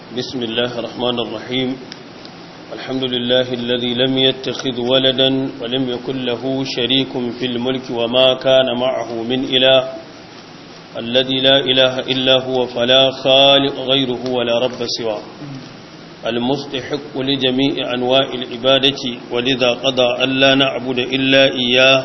بسم الله الرحمن الرحيم الحمد لله الذي لم يتخذ ولدا ولم يكن له شريك في الملك وما كان معه من إله الذي لا إله إلا هو فلا خالق غيره ولا رب سواه المستحق لجميع أنواع العبادة ولذا قضى أن لا نعبد إلا إياه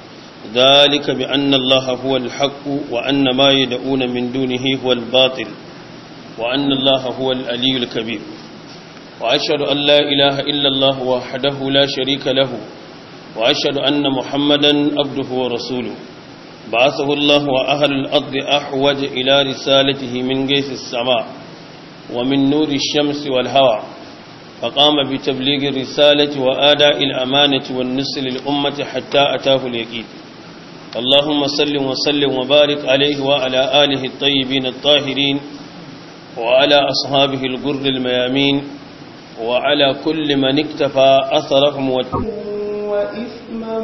ذلك بأن الله هو الحق وأن ما يدعون من دونه هو الباطل وأن الله هو الألي الكبير وأشهد أن لا إله إلا الله وحده لا شريك له وأشهد أن محمدا عبده ورسوله بعثه الله وأهل الأرض أحوج إلى رسالته من جيث السماء ومن نور الشمس والهوى فقام بتبليغ الرسالة وآداء الأمانة والنسل للأمة حتى أتاه اليقين اللهم صل وسلم وبارك عليه وعلى آله الطيبين الطاهرين وعلى أصحابه الغر الميامين وعلى كل من اكتفى أثرهم وإثما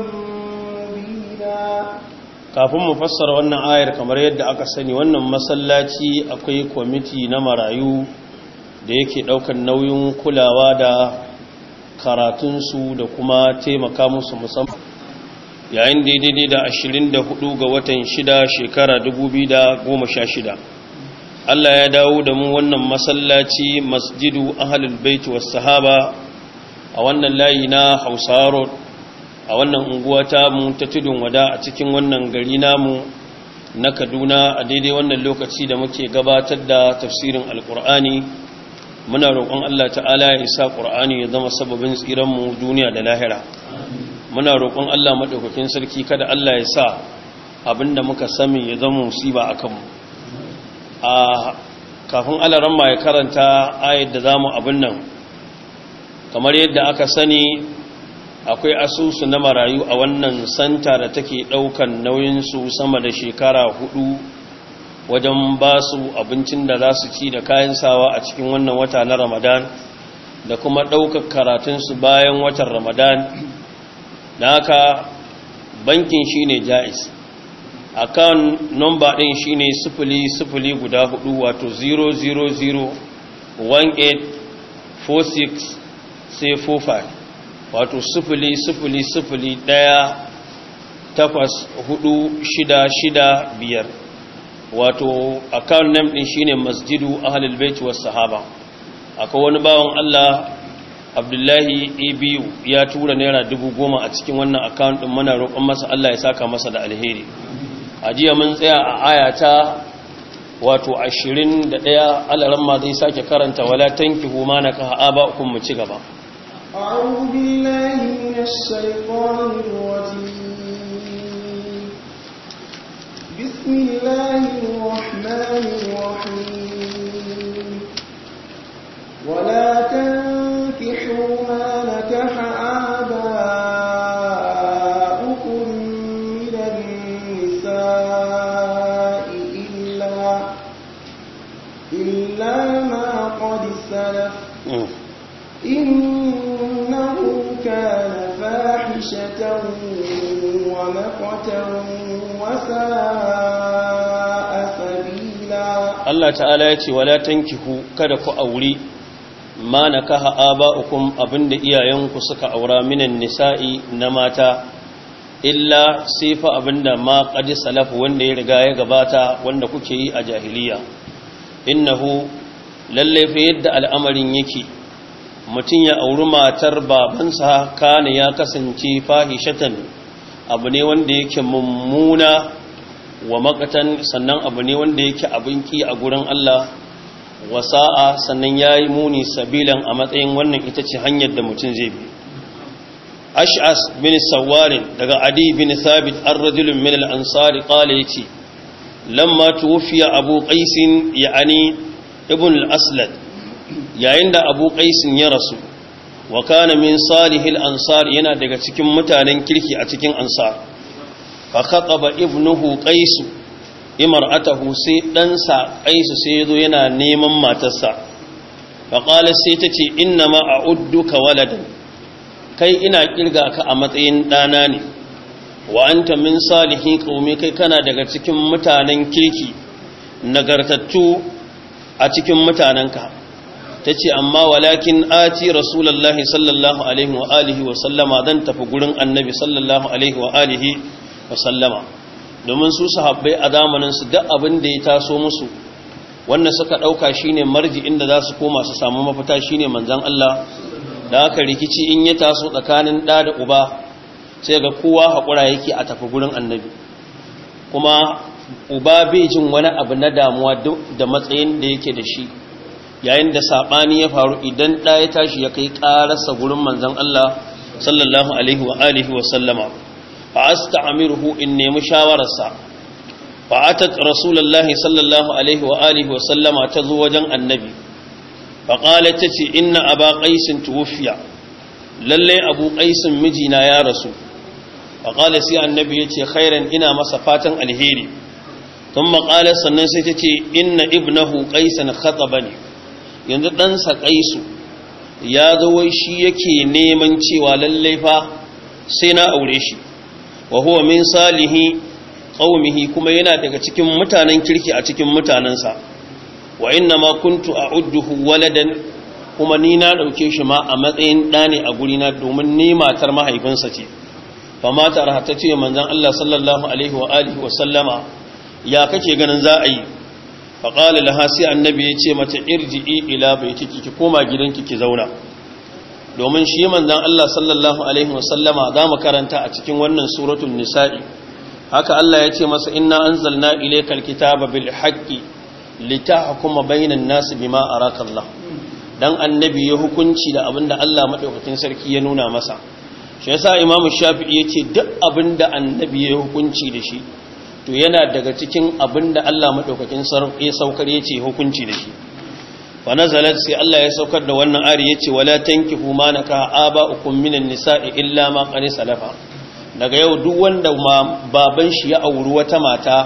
مبينا kafin mu fassara wannan ayar kamar yadda aka sani wannan masallaci akwai kwamiti na marayu da yake daukan nauyin kulawa da karatunsu da kuma taimaka musu musamman yayin daidai da 24 ga watan 6 shekara 2016 Allah ya dawo da mu wannan masallaci masjidu ahlul bait was sahaba a wannan layi na Hausa Road a wannan unguwa ta mu ta tudun wada a cikin wannan gari namu na Kaduna a daidai wannan lokaci da muke gabatar da tafsirin Alkur'ani muna roƙon Allah ta'ala ya isa Qur'ani ya zama sababin tsiran mu duniya da lahira muna roƙon Allah madaukakin sarki kada Allah ya sa abinda muka sami ya zama musiba akan mu a kafin alaramma ya karanta ayat da zamu abin nan kamar yadda aka sani akwai asusu na marayu a wannan santa da take daukan nauyinsu sama da shekara hudu wajen ba su abincin da za su ci da kayan sawa a cikin wannan wata na ramadan da kuma daukar karatunsu bayan watan ramadan da haka bankin shine jais akan number din shine sifili sifili guda hudu wato 0001846 sai 45 wato sifili sifili sifili ɗaya takwas hudu shida shida biyar wato account name din shine masjidu ahlul bait was sahaba akwai wani bawan Allah Abdullahi Ibiyu ya tura naira dubu goma a cikin wannan account din muna roƙon masa Allah ya saka masa da alheri a jiya mun tsaya a ayata wato 21 alaramma zai sake karanta wala tankihu ma nakaha aba'ukum mu ci gaba أعوذ بالله من الشيطان الرجيم بسم الله الرحمن الرحيم ولا تنكحوا ما نكح آباؤكم من النساء إلا إلا ما قد سلف إنه كان فاحشة ومقتا وساء سبيلا Allah ta'ala ya ce wala tankihu kada ku auri ma nakaha aba'ukum abinda iyayenku suka aura minan nisa'i na mata illa sifa abinda ma qad salaf wanda ya riga ya gabata wanda kuke yi a jahiliya innahu lalle fa yadda al'amarin yake mutum ya auri matar babansa kana ya kasance fahishatan abu ne wanda yake mummuna wa makatan sannan abu ne wanda yake abinki a gurin Allah wasa'a sannan yayi muni sabilan a matsayin wannan ita ce hanyar da mutum zai bi ash'as bin sawarin daga adi bin thabit ar-rajulun min al-ansari qala yace lamma tuwfiya abu qais ya'ani ibn al-aslad yayin da abu qaisin ya rasu wa kana min salihil ansar yana daga cikin mutanen kirki a cikin ansar fa khataba ibnuhu qais imra'atahu sai ɗansa qais sai yazo yana neman matarsa fa qala sai tace inna ma a'udduka waladan kai ina kirga ka a matsayin ɗana ne wa anta min salihin qaumi kai kana daga cikin mutanen kirki nagartattu a cikin mutanenka tace amma walakin ati rasulullahi sallallahu alaihi wa alihi wa sallama dan tafi gurin annabi sallallahu alaihi wa alihi wa sallama domin su sahabbai a zamanin su duk abin da ya taso musu wanda suka dauka shine marji inda za su koma su samu mafita shine manzon Allah da haka rikici in ya taso tsakanin da da uba sai ga kowa hakura yake a tafi gurin annabi kuma uba bai jin wani abu na damuwa da matsayin da yake da shi yayin da sabani ya faru idan da ya tashi ya kai karasa gurin manzon Allah sallallahu alaihi wa alihi wa sallama fa asta'miruhu in nemi shawararsa fa atat rasulullahi sallallahu alaihi wa alihi wa sallama tazo wajen annabi fa qalat tace inna aba qais tuwfiya lalle abu qais mijina ya rasu fa qala sai annabi yace khairan ina masa fatan alheri thumma qala sannan sai tace inna ibnahu qaisan khatabani yanzu ɗansa ƙaisu ya zo wai shi yake neman cewa lallai fa sai na aure shi wa huwa min salihi qaumihi kuma yana daga cikin mutanen kirki a cikin mutanensa wa inna ma kuntu a'udduhu waladan kuma ni na dauke shi ma a matsayin ɗa ne a gurina domin ni matar mahaifinsa ce fa matar ta ce manzon Allah sallallahu alaihi wa alihi wa sallama ya kake ganin za a yi faƙali laha sai annabi ya ce mata irji'i ila bai ciki ki koma gidanki ki zauna domin shi manzan Allah sallallahu alaihi wasallama za mu karanta a cikin wannan suratul nisa'i haka Allah ya ce masa inna anzalna ilaykal kitaba bil haqqi litahkuma bainan nas bima araka Allah dan annabi ya hukunci da abinda Allah madaukakin sarki ya nuna masa shi yasa imamu shafi'i yace duk abinda annabi ya hukunci da shi to yana daga cikin abin da Allah maɗaukakin ya saukar ya ce hukunci da shi wa nazalat sai Allah ya saukar da wannan ari ya ce wala tankihu ma naka aba ukum minan nisa'i illa ma qad salafa daga yau duk wanda ma baban shi ya auri wata mata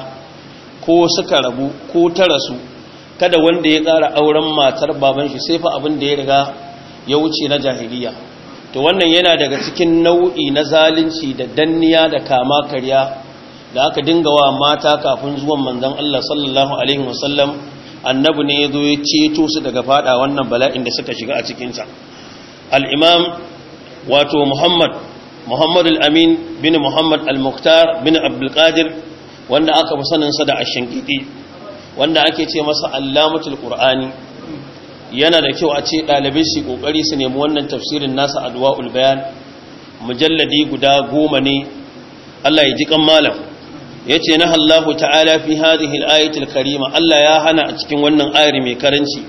ko suka rabu ko ta rasu kada wanda ya ƙara auren matar baban shi sai fa abin da ya riga ya wuce na jahiliya to wannan yana daga cikin nau'i na zalunci da danniya da kama karya da aka dinga wa mata kafin zuwan manzon Allah sallallahu alaihi wasallam annabi ne yazo ya ceto su daga fada wannan bala'in da suka shiga a cikin sa al-imam wato Muhammad Muhammad al-Amin bin Muhammad al-Muqtar bin Abdul Qadir wanda aka fi sanin sa da ash-Shankiti wanda ake ce masa Allamatul Qur'ani yana da kyau a ce dalibai su kokari su nemi wannan tafsirin nasa Adwaul Bayan mujalladi guda goma ne Allah ya ji kan malam yace na Allahu ta'ala fi hadhihi al-ayati al-karima Allah ya hana a cikin wannan ayar mai karanci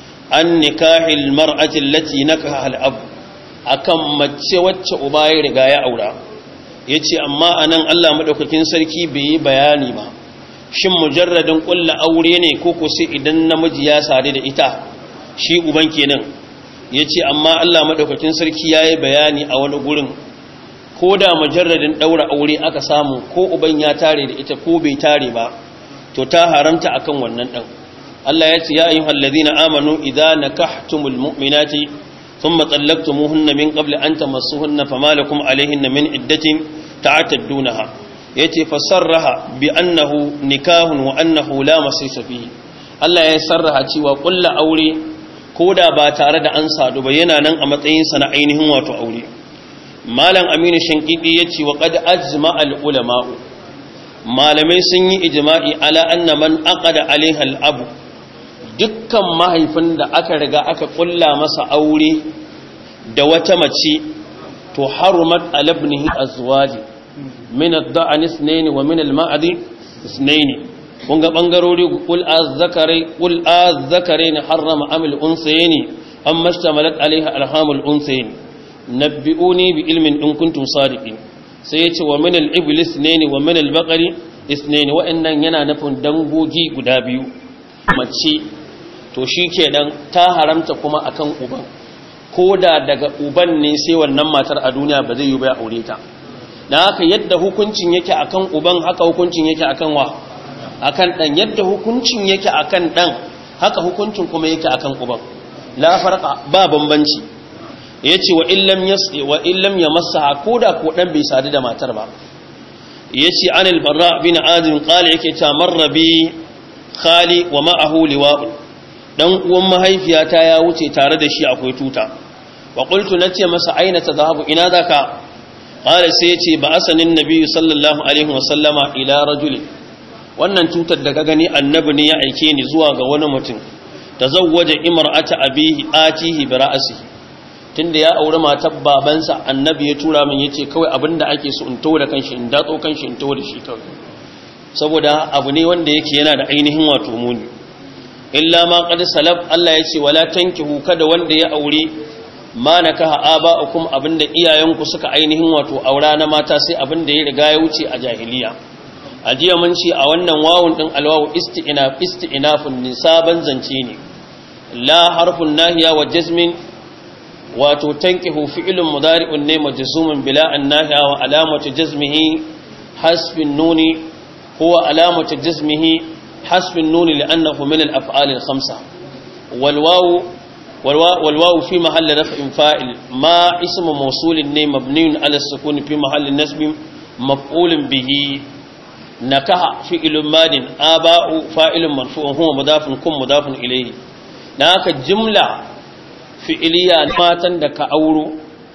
an nikahil mar'ati allati nakaha al-ab akan mace wacce uba ya riga ya aura yace amma anan Allah madaukakin sarki bai yi bayani ba shin mujarradin kullu aure ne ko ko sai idan namiji ya sare da ita shi uban kenan yace amma Allah madaukakin sarki yayi bayani a wani gurin ko da mujarradin daura aure aka samu ko uban ya tare da ita ko bai tare ba to ta haramta akan wannan dan Allah ya ce ya ayyuhal ladina amanu idza nakahtumul mu'minati thumma talaqtumuhunna min qabli an tamassuhunna fama lakum alayhinna min iddatin ta'taddunaha yace fasarraha bi annahu nikahun wa annahu la masisa fihi Allah ya sarraha cewa kullu aure koda ba tare da an sadu ba yana nan a matsayin sa na ainihin wato aure malam aminu shankidi ya ce wa ƙada ajima al'ulama'u malamai sun yi ijima'i ala anna man aqada alaiha al'abu dukkan mahaifin da aka riga aka ƙulla masa aure da wata mace to harumat alabnihi azwaji min ad-da'an ithnayn wa min al-ma'adi ithnayn kun ga bangarori qul az-zakari qul az-zakarayn harrama amil unsayni amma ishtamalat alaiha alhamul unsayni nabbi'uni bi ilmin in kuntum sadiqin sai yace wa min al-iblis ne wa min al-baqari isnaini wa'annan yana nufin dangogi guda biyu mace to shikenan ta haramta kuma akan uban koda daga uban ne sai wannan matar a duniya ba zai yi ba aure ta dan haka yadda hukuncin yake akan uban haka hukuncin yake akan wa akan dan yadda hukuncin yake akan dan haka hukuncin kuma yake akan uban la farqa ba bambanci ya ce wa illam ya masa ko da ko ɗan bai sadu da matar ba ya ce anil barra bin azim ƙali yake ta marrabi khali wa ma'ahu liwa'un dan uwan mahaifiyata ya wuce tare da shi akwai tuta wa qultu nace masa aina tadhahabu ina zaka qala sai yace ba asanin nabi sallallahu alaihi wasallama ila rajulin wannan tutar da ka gani annabi ne ya aike ni zuwa ga wani mutum tazawwaja imra'ata abihi atihi bi ra'sihi tunda ya aure matar babansa annabi ya tura min yace kawai abinda ake so in tawo da kanshi in datso kanshi in tawo da shi kawai saboda abu ne wanda yake yana da ainihin wato muni illa ma qad salaf Allah yace wala tankihu kada wanda ya aure ma nakaha aba'ukum abinda iyayenku suka ainihin wato aura na mata sai abinda ya riga ya wuce a jahiliya a jiya mun ce a wannan wawun din alwawu isti'na isti'nafun nisaban zance ne la harfun nahiya wa jazmin wato tankihu fi'lun mudari'un ne majzumun bila annahiya wa alamatu jazmihi hasbin nuni huwa alamatu jazmihi hasbin nuni li'annahu min al-af'al al-khamsa wal wawu wal wawu fi mahalli raf'in fa'il ma ismu mawsulin ne mabniun ala sukun fi mahalli nasbin maf'ulun bihi nakaha fi'lun madin aba'u fa'ilun marfu'un huwa mudafun kun mudafun ilayhi naka jumla fi'iliya matan da ka auro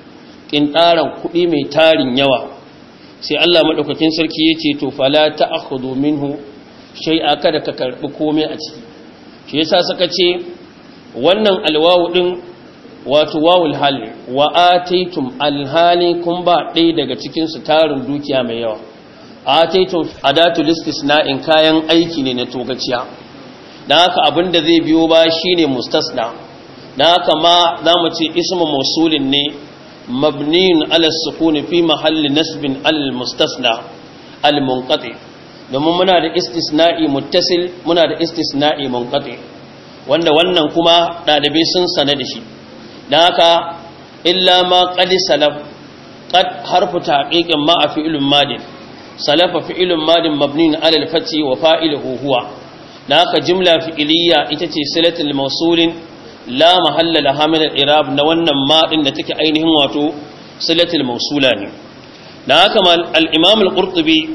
ƙinɗaran kuɗi mai tarin yawa sai Allah maɗaukakin sarki ya ce to fala ta akhudhu minhu shay'a kada ka karɓi komai a ciki shi yasa suka ce wannan alwawu ɗin wato wawul hal wa ataitum alhali kun ba ɗaya daga cikin su tarin dukiya mai yawa ataitum adatul istisna'in kayan aiki ne na togaciya dan haka abin da zai biyo ba shine mustasna da haka ma za mu ce ismu mausulin ne mabniyin ala sukuni fi mahalli nasbin al mustasna al munqati domin muna da istisna'i muttasil muna da istisna'i munqati wanda wannan kuma dalibai sun sane da shi dan haka illa ma qad salaf qad harfu taqiqin ma a fi'lun madin salafa fi'lun madin mabniyin ala al fati wa fa'iluhu huwa dan haka jumla fi'iliya ita ce silatul mausulin la mahalla laha min al-i'rab na wannan ma din da take ainihin wato silatul mausula ne dan haka al-imam al-qurtubi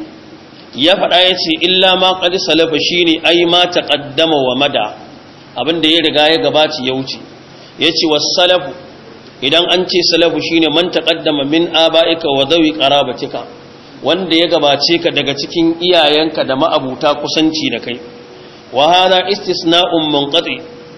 ya faɗa yace illa ma qad salafa shine ai ma taqaddama wa mada abinda ya riga ya gabaci ya wuce yace was-salafu idan an ce salafu shine man taqaddama min aba'ika wa dawi qarabatika wanda ya gabace ka daga cikin iyayenka da ma'abuta kusanci da kai wa hada istisna'un munqati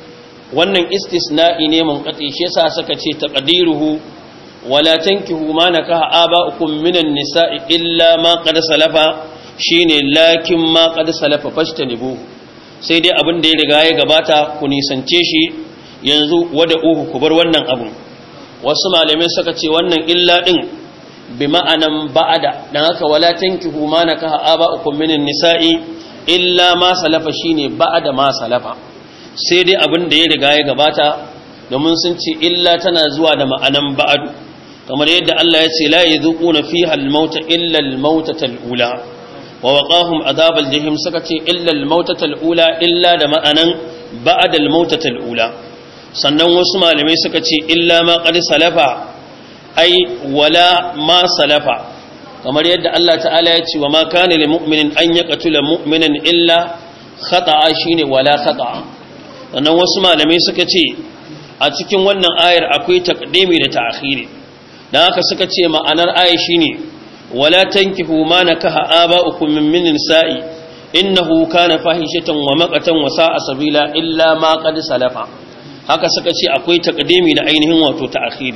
wannan istisna'i ne munqati shi yasa suka ce taqdiruhu wala tankihu ma nakaha aba'ukum minan nisa'i illa ma qad salafa shine lakin ma qad salafa fashtanibu sai dai abin da ya riga ya gabata ku nisance shi yanzu wada uhu ku bar wannan abun wasu malamai suka ce wannan illa din bi ma'anan ba'ada dan haka wala tankihu ma nakaha aba'ukum minan nisa'i illa ma salafa shine ba'ada ma salafa sai dai abin da ya riga ya gabata domin sun ce illa tana zuwa da ma'anan ba'adu kamar yadda Allah ya ce la yadhuquna fiha al-mauta illa al-mautata al-ula wa waqahum adhab al-jahim suka ce illa al-mautata al-ula illa da ma'anan ba'da al-mautata al-ula sannan wasu malamai suka ce illa ma qad salafa ai wala ma salafa kamar yadda Allah ta'ala ya ce wa ma kana lil mu'minin an yaqtula mu'minan illa khata'a shine wala khata'a sannan wasu malamai suka ce a cikin wannan ayar akwai taqdimi da ta'khiri dan haka suka ce ma'anar ayar shine wala tankihu ma nakaha aba'ukum min min nisa'i innahu kana fahishatan wa maqatan wa sa'a sabila illa ma qad salafa haka suka ce akwai taqdimi da ainihin wato ta'khiri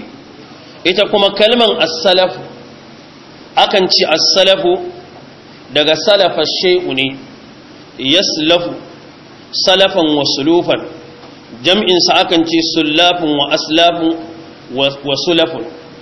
ita kuma kalman as-salaf akan ci as-salafu daga salafa shay'u ne yaslafu salafan wa sulufan jam'insa akan ce sullafin wa aslafin wa sulafin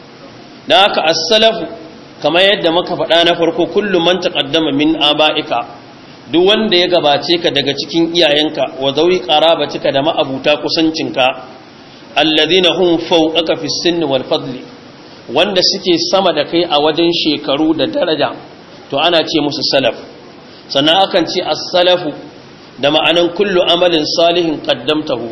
da haka as-salafu kamar yadda muka faɗa na farko kullum man taqaddama min aba'ika duk wanda ya gabace ka daga cikin iyayenka wa zawi qarabatika da ma'abuta kusancinka alladhina hum fawqaka fi sinni wal fadli wanda suke sama da kai a wajen shekaru da daraja to ana ce musu salaf sannan akan ce as-salafu da ma'anan kullu amalin salihin qaddamtahu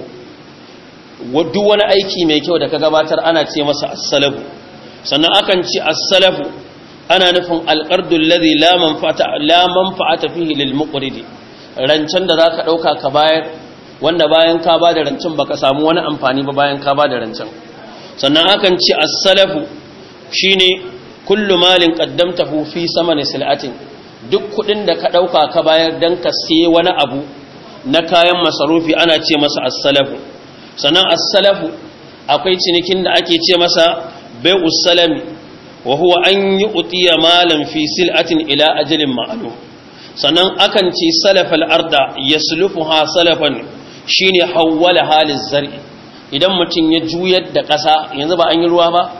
duk wani aiki mai kyau da ka gabatar ana ce masa as-salafu sannan akan ce as-salafu ana nufin alqardul ladhi la manfa'ata la manfa'ata fihi lil muqridi rancen da zaka dauka ka bayar wanda bayan ka ba da rancen baka samu wani amfani ba bayan ka ba da rancen sannan akan ce as-salafu shine kullu malin qaddamtahu fi samani sil'atin duk kudin da ka dauka ka bayar dan ka siye wani abu na kayan masarufi ana ce masa as-salafu sannan as-salafu akwai cinikin da ake ce masa bai'us salami wa huwa an yu'tiya malan fi sil'atin ila ajalin ma'lum sannan akan ce salafal arda yaslufuha salafan shine hawwala halin zar'i idan mutum ya juyar da ƙasa yanzu ba an yi ruwa ba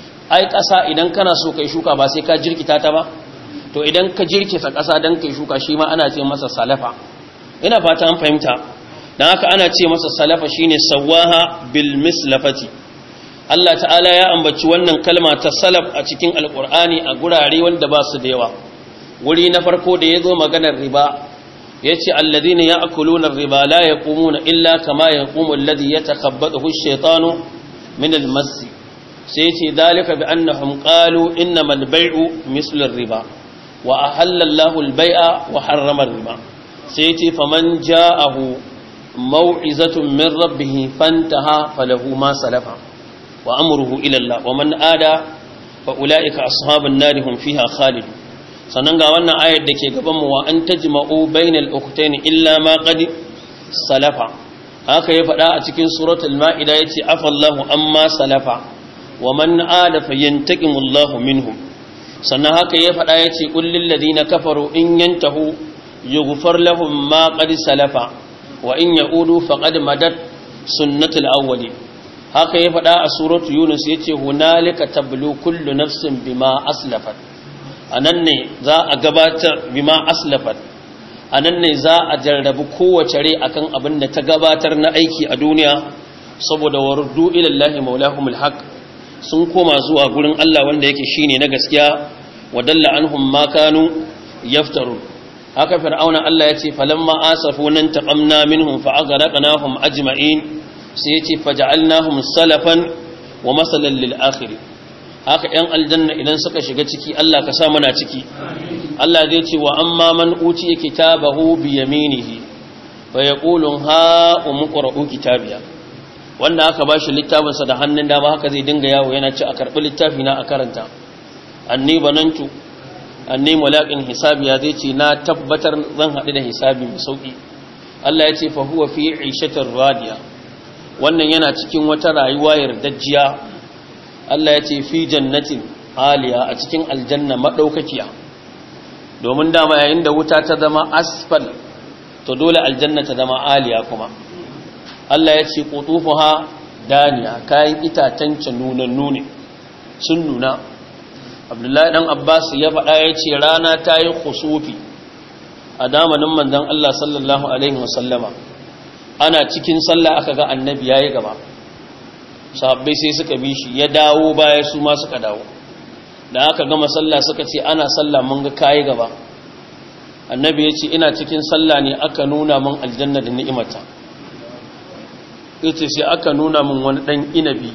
ai ƙasa idan kana so kai shuka ba sai ka jirkita ta ba to idan ka jirkita ƙasa dan kai shuka shi ma ana ce masa salafa ina fata an fahimta dan haka ana ce masa salafa shine sawaha bil mislafati Allah ta'ala ya ambaci wannan kalma ta salaf a cikin alqur'ani a gurare wanda ba su da yawa wuri na farko da yazo maganar riba yace alladhina ya'kuluna ar-riba la yaqumuna illa kama yaqumu alladhi yatakhabbathu ash-shaytanu min al-mass sai yace dalika bi annahum qalu innamal bay'u mislu ar-riba wa ahalla Allahu al-bay'a wa harrama ar-riba sai yace faman ja'ahu maw'izatun min rabbih fantaha falahu ma salafa wa amruhu ila Allah wa man ada fa ulaika ashabun nar hum fiha khalidun sannan ga wannan ayar da ke gabanmu wa an tajma'u bainal ukhtayn illa ma qad salafa haka ya faɗa a cikin suratul ma'ida yace afallahu amma salafa wa man ada fayantaqimullahu minhum sannan haka ya faɗa yace qul lil ladina kafaru in yantahu yughfar lahum ma qad salafa wa in yaudu faqad madat sunnatul awwali haka ya faɗa a suratul yunus yace hunalika tablu kullu nafsin bima aslafat a nan ne za a gabatar bima aslafat a nan ne za a jarrabu kowace rai akan abin da ta gabatar na aiki a duniya saboda waruddu ilallahi maulahumul haq sun koma zuwa gurin Allah wanda yake shine na gaskiya wadalla anhum ma kanu yaftaru haka fir'auna Allah yace falamma asafu nan taqamna minhum fa aghraqnahum ajma'in sai yace faja'alnahum salafan wa masalan lil akhirin haka ‘yan aljanna idan suka shiga ciki Allah ka sa mana ciki Allah zai ce wa amma man uci kitabahu bi yaminihi fa yaqulun ha umqra'u kitabiya wanda aka bashi littafin sa da hannun dama haka zai dinga yawo yana ci a karbi littafi na a karanta anni banantu anni mulaqin hisabiya zai ce na tabbatar zan haɗu da hisabi mai sauki Allah ya ce fa huwa fi 'ishatir radiya wannan yana cikin wata rayuwa yardajjiya Allah ya ce fi jannatin aliya a cikin aljanna madaukakiya domin dama yayin da wuta ta zama asfal to dole aljanna ta zama aliya kuma Allah ya ce qutufuha daniya kayan itacen nunannu ne sun nuna Abdullahi dan Abbas ya faɗa ya ce rana ta yi khusufi a damanin manzon Allah sallallahu alaihi wasallama ana cikin sallah aka ga annabi yayi gaba sahabbai sai suka bi shi ya dawo baya su ma suka dawo da aka gama sallah suka ce ana sallah mun ga kayi gaba annabi ya ce ina cikin sallah ne aka nuna mun aljanna da ni'imata yace sai aka nuna mun wani dan inabi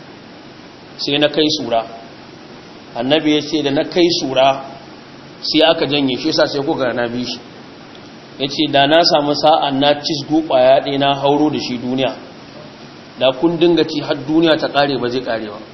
sai na kai sura annabi ya ce da na kai sura sai aka janye shi sa sai kuka na bi shi yace da na samu sa'a na cisgo kwaya ɗaya na hauro da shi duniya da kun dinga ci har duniya ta kare ba zai kare ba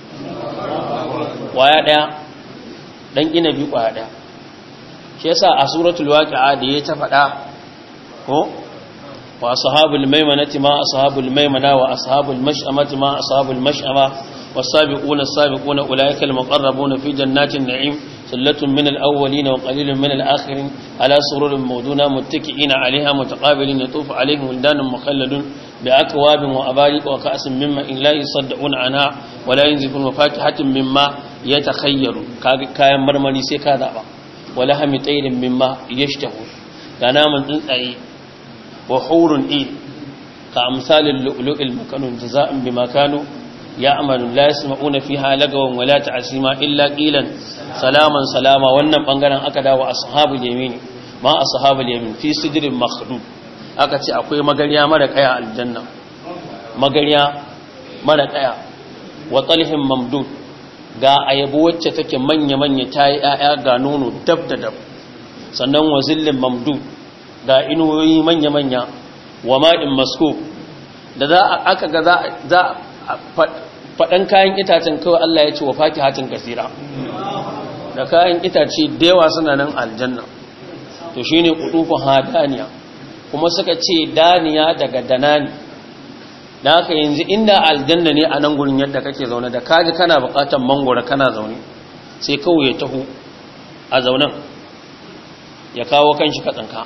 kwaya daya dan inabi kwaya daya shi yasa a suratul waqi'a da ya ta fada ko wa ashabul maimanati ma ashabul maimana wa ashabul mash'amati ma ashabul mash'ama was-sabiquna as-sabiquna ulaika al-muqarrabuna fi jannatin na'im sullatun min al-awwalin wa qalilun min al-akhirin ala sururin mawduna muttaki'ina 'alayha mutaqabilin yatufu 'alayhim wildanun mukhalladun بأكواب وأباريق وكأس مما إن لا يصدعون عنها ولا ينزفون وفاكهة مما يتخير كاين مرمري سيكا دابا ولهم طير مما يشتهون كنام تنسعي وحور إيل كأمثال اللؤلؤ المكنون جزاء بما كانوا يعملون لا يسمعون فيها لغوا ولا تعسيما إلا قيلا سلاما سلاما wannan bangaren aka dawo ashabul yamin ma ashabul yamin fi sidrin makhdud aka ce akwai magariya mara kaya aljanna magariya mara kaya wa talhin mamdud ga ayabo wacce take manya-manya ta yi ‘ya'ya ga nono dab da dab sannan wa zillin mamdud ga inuwoyi manya-manya wa ma'in maskub da za aka ga za faɗan kayan itacen kawai Allah ya ce wa faki hatin kasira da kayan itace da yawa suna nan aljanna to shi ne ƙudufin hadaniya kuma suka ce daniya daga danani da haka yanzu inda aljanna ne a nan gurin yadda kake zaune da kaji kana buƙatar mangwara kana zaune sai kawai ya taho a zaunen ya kawo kanshi katsanka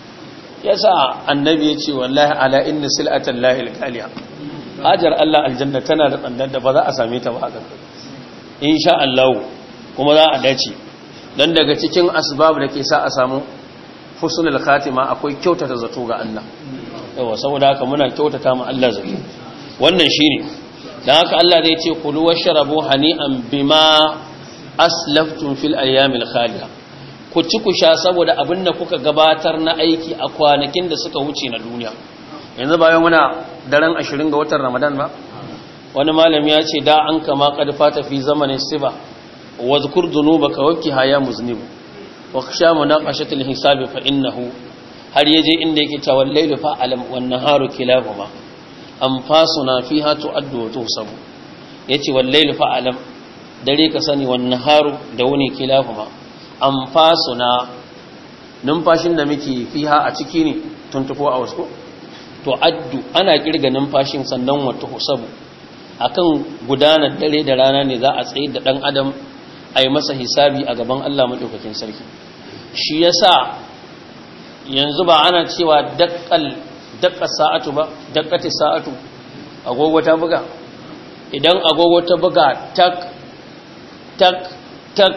ya sa annabi ya ce wallahi ala inna sil'atan lahil kaliya hajar Allah aljanna tana da tsandar da ba za a same ta ba haka insha Allah kuma za a dace dan daga cikin asbab da ke sa a samu husnul khatima akwai kyautata zato ga Allah yawa saboda haka muna kyautata ma Allah zato wannan shine dan haka Allah zai ce kulu washrabu hani'an bima aslaftum fil ayyamil khaliya ku ci ku sha saboda abin da kuka gabatar na aiki a kwanakin da suka wuce na duniya yanzu bayan muna daren ashirin ga watan ramadan ba wani malami ya ce da an kama kadfa ta fi zamanin siba wa zukur dunuba ka wakki haya muznibu wa sha munaqashatul hisabi fa innahu har yaje inda yake ta wallailu fa alam wan naharu kilahuma anfasuna fiha tu'addu wa tuhsabu yace wallailu fa alam dare ka sani wan naharu da wani kilahuma anfasuna numfashin da muke fiha a ciki ne tuntufo a wasu to addu ana kirga numfashin sannan wata husabu akan gudanar dare da rana ne za a tsaye da dan adam a yi masa hisabi a gaban Allah maɗaukakin sarki shi yasa yanzu ba ana cewa dakkal dakka sa'atu ba dakkati sa'atu agogo ta buga idan agogo ta buga tak tak tak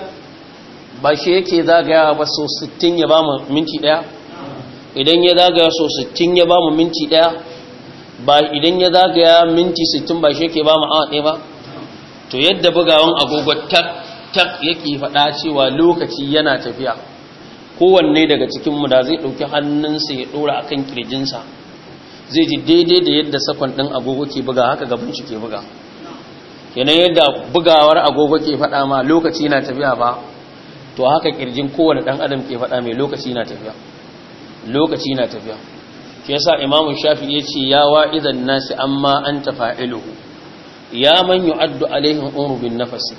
ba shi yake zagaya ba so 60 ya ba mu minti daya idan ya zagaya so 60 ya ba mu minti daya ba idan ya zagaya minti 60 ba shi yake ba mu awa ɗaya ba to yadda bugawan agogo tak tak yake faɗa cewa lokaci yana tafiya kowanne daga cikinmu da zai ɗauki hannunsa ya ɗora a kan ƙirjinsa zai ji daidai da yadda sakon ɗin agogo ke buga haka gaban shi ke buga kenan yadda bugawar agogo ke faɗa ma lokaci na tafiya ba to haka ƙirjin kowane ɗan adam ke faɗa mai lokaci na tafiya lokaci na tafiya ke yasa imamu shafi ya ce ya wa'idan nasi amma an tafa'iluhu ya man yu'addu alaihim umru bin nafasi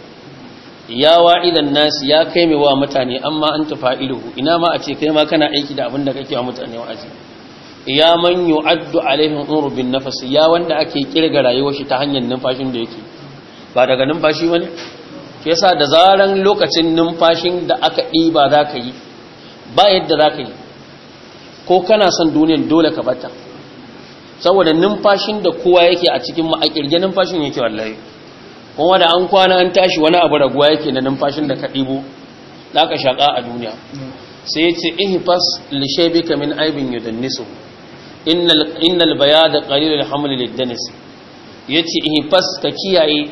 ya wa'idan nasi ya kai mai wa mutane amma an tafa'iluhu ina ma a ce kai ma kana aiki da abin da kake wa mutane wa'azi ya man yu'addu alaihim umru bin nafasi ya wanda ake kirga rayuwar shi ta hanyar numfashin da yake ba daga numfashi bane ke yasa da zaran lokacin numfashin da aka ɗiba za ka yi ba yadda za ka yi ko kana son duniyan dole ka bata saboda numfashin da kowa yake a cikin ma a kirge numfashin yake wallahi kuma da an kwana an tashi wani abu raguwa yake na numfashin da ka ɗibo za ka shaƙa a duniya sai ya ce ihfas li shaybika min aibin yudannisu innal innal bayada qalilul haml liddanis yace ihfas ka kiyaye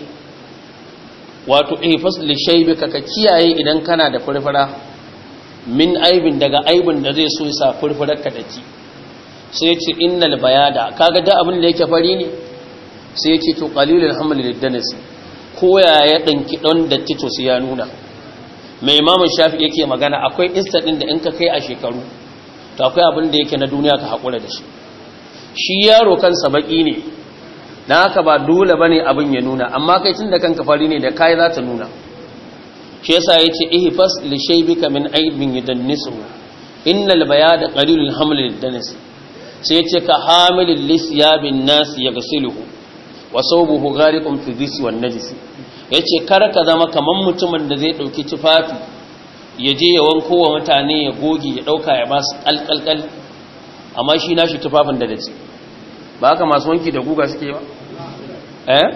wato ihfas li shaybika ka kiyaye idan kana da furfura min aibin daga aibin da zai so ya sa furfurar ka daki sai yace innal bayada kaga da abin da yake fari ne sai yace to qalilul haml liddanis koya ya ɗanki ɗan da tito su ya nuna mai imamun shafi yake magana akwai ɗin da in ka kai a shekaru to akwai abin da yake na duniya ka haƙura da shi shi yaro kansa baƙi ne na haka ba dole ba ne abin ya nuna amma kai tun da kanka fari ne da kayi za ta nuna shi yasa ya ce ihfas li shaybika min aibin yudannisu innal bayada qalilul haml lidanis sai ya ce ka hamilil lisyabin nas yaghsiluhu wa sawbuhu ghariqun fi dhisi wan najisi yace kar ka zama kaman mutumin da zai dauki tufafi ya je ya wanko wa mutane ya goge ya dauka ya basu kalkalkal amma shi nashi tufafin da dace ba haka masu wanki da guga suke ba eh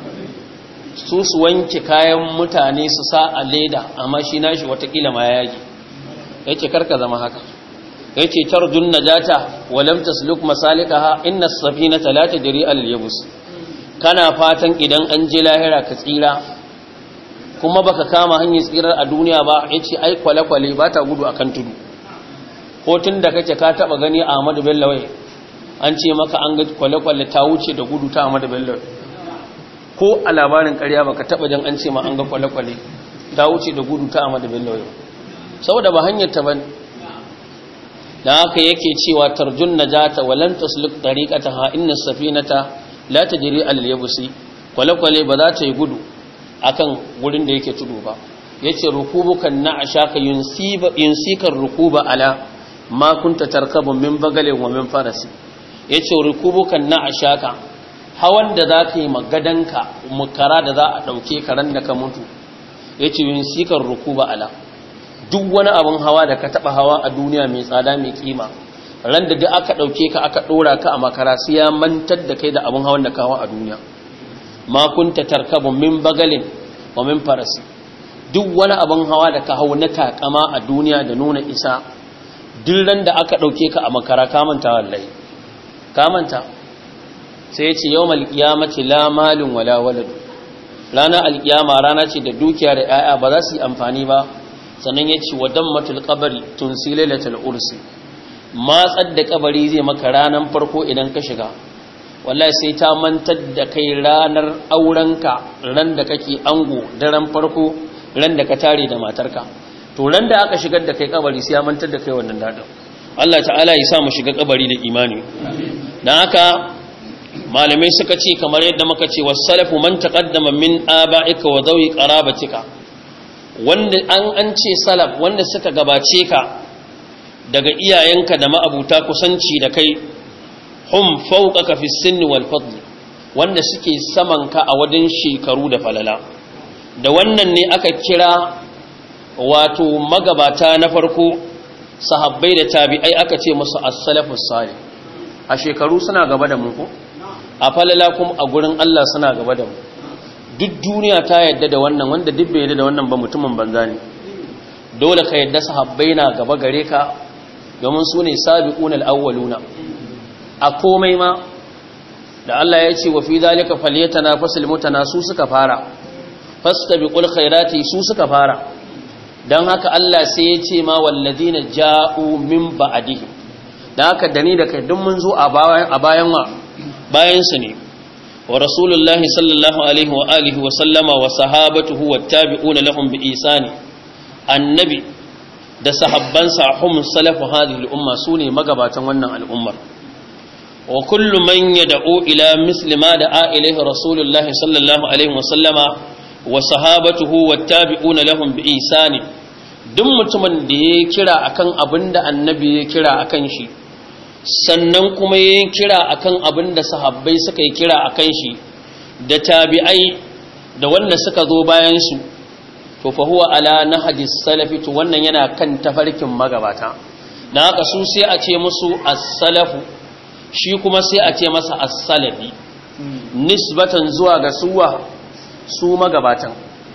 su su wanke kayan mutane su sa a leda amma shi nashi watakila ma ya yage yace kar ka zama haka yace tarjun najata wa lam tasluk masalikaha inna as-safinata la tajri al-yabus kana fatan idan an je lahira ka tsira kuma baka kama hanyar tsirar a duniya ba yace ai kwale-kwale ba ta gudu akan tudu hotun da kake ka taba gani Ahmadu Bello wai an ce maka an ga kwale-kwale ta wuce da gudu ta Ahmadu Bello ko a labarin ƙarya baka taba jan an ce ma an ga kwale-kwale ta wuce da gudu ta Ahmadu Bello wai saboda ba hanyar ta bane dan haka yake cewa tarjun najata wa lan tasluk tariqataha inna safinata la tajri al yabsi kwale-kwale ba za ta yi gudu akan wurin da yake tudu ba yace rukubukan na ashaka yunsiba yunsikar rukuba ala ma kunta tarkabu min bagalin wa min farasi yace rukubukan na ashaka hawan da za ka yi magadanka mukara da za a ɗauke karen da ka mutu yace yunsikar rukuba ala duk wani abin hawa da ka taɓa hawa a duniya mai tsada mai kima ran da duk aka ɗauke ka aka ɗora ka a makara sai ya mantar da kai da abin hawan da ka hawa a duniya ma kunta tarkabu min bagalin wa min farasi duk wani abin hawa da ka hau na takama a duniya da nuna isa ran da aka ɗauke ka a makara kamanta wallahi kamanta sai ya ce yau malkiyamaci la malin wala waladu rana alkiyama rana ce da dukiya da 'ya'ya ba za su yi amfani ba sannan ya ce wadan matul kabari tun silalatul ursi matsar da kabari zai maka ranar farko idan ka shiga wallahi sai ta mantar da kai ranar aurenka ran da kake ango daren farko ran da ka tare da matarka to ran da aka shigar da kai kabari sai ya mantar da kai wannan dadin Allah ta'ala ya sa mu shiga kabari da imani dan haka malamai suka ce kamar yadda muka ce wasalafu man taqaddama min aba'ika wa dhawi qarabatika wanda an an ce salaf wanda suka gabace ka daga iyayenka da ma'abuta kusanci da kai hum fawqaka fi sinni wal fadl wanda suke saman ka a wajen shekaru da falala da wannan ne aka kira wato magabata na farko sahabbai da tabi'ai aka ce musu as-salafus salih a shekaru suna gaba da mu ko a falala kuma a gurin Allah suna gaba da mu duk duniya ta yadda da wannan wanda duk bai yadda da wannan ba mutumin banza ne dole ka yadda sahabbai na gaba gare ka domin su ne sabiquna al-awwaluna a komai ma da Allah ya ce wa fi zalika falyatanafasul mutanasu suka fara fastabiqul khairati su suka fara dan haka Allah sai ya ce ma walladina ja'u min ba'dihi dan haka dani da kai duk mun zo a bayan a bayan wa bayan su ne wa rasulullahi sallallahu alaihi wa alihi wa sallama wa sahabatuhu wattabi'una lahum bi isani annabi da sahabbansa hum salafu hadhihi al-umma sune magabatan wannan al'ummar wa kullu man yad'u ila misli ma da'a ilayhi rasulullahi sallallahu alaihi wa sallama wa sahabatuhu wattabi'una lahum bi isani duk mutumin da ya kira akan abinda annabi ya kira akan shi sannan kuma ya kira akan abinda sahabbai suka yi kira akan shi da tabi'ai da wanda suka zo bayan su to fa huwa ala nahji salafi to wannan yana kan tafarkin magabata dan haka su sai a ce musu as-salafu shi kuma sai a ce masa as-salafi nisbatan zuwa ga suwa su magabatan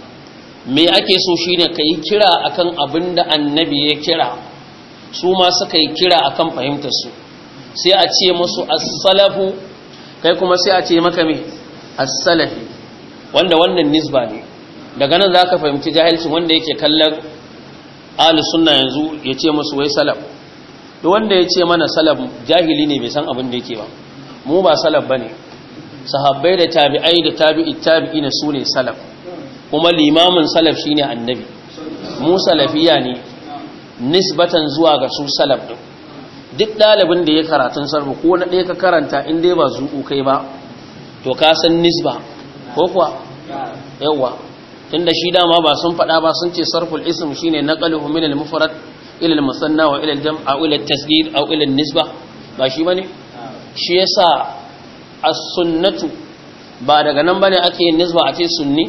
me ake so shine kai kira akan abinda annabi ya kira su ma suka yi kira akan fahimtar su sai a ce musu as-salafu kai kuma sai a ce maka me as-salafi wanda wannan nisba ne daga nan zaka fahimci jahilcin wanda yake kallon ahlus sunna yanzu ya ce musu wai salaf duk wanda ya ce mana salaf jahili ne bai san abin da yake ba mu ba salaf bane sahabbai da tabi'ai da tabi'i tabi'ina su ne salaf kuma limamin salaf shine annabi mu salafiya ne nisbatan zuwa ga su salaf din duk dalibin da ya karatun sarfu ko na ɗaya ka karanta in dai ba zuƙu kai ba to ka san nisba ko kuwa yawa tunda shi dama ba sun faɗa ba sun ce sarful ism shine naqaluhu min al-mufrad ila al-musanna wa ila al-jam' aw ila at-tasghir aw ila an-nisba ba shi bane shi yasa as-sunnatu ba daga nan bane ake yin nisba a ce sunni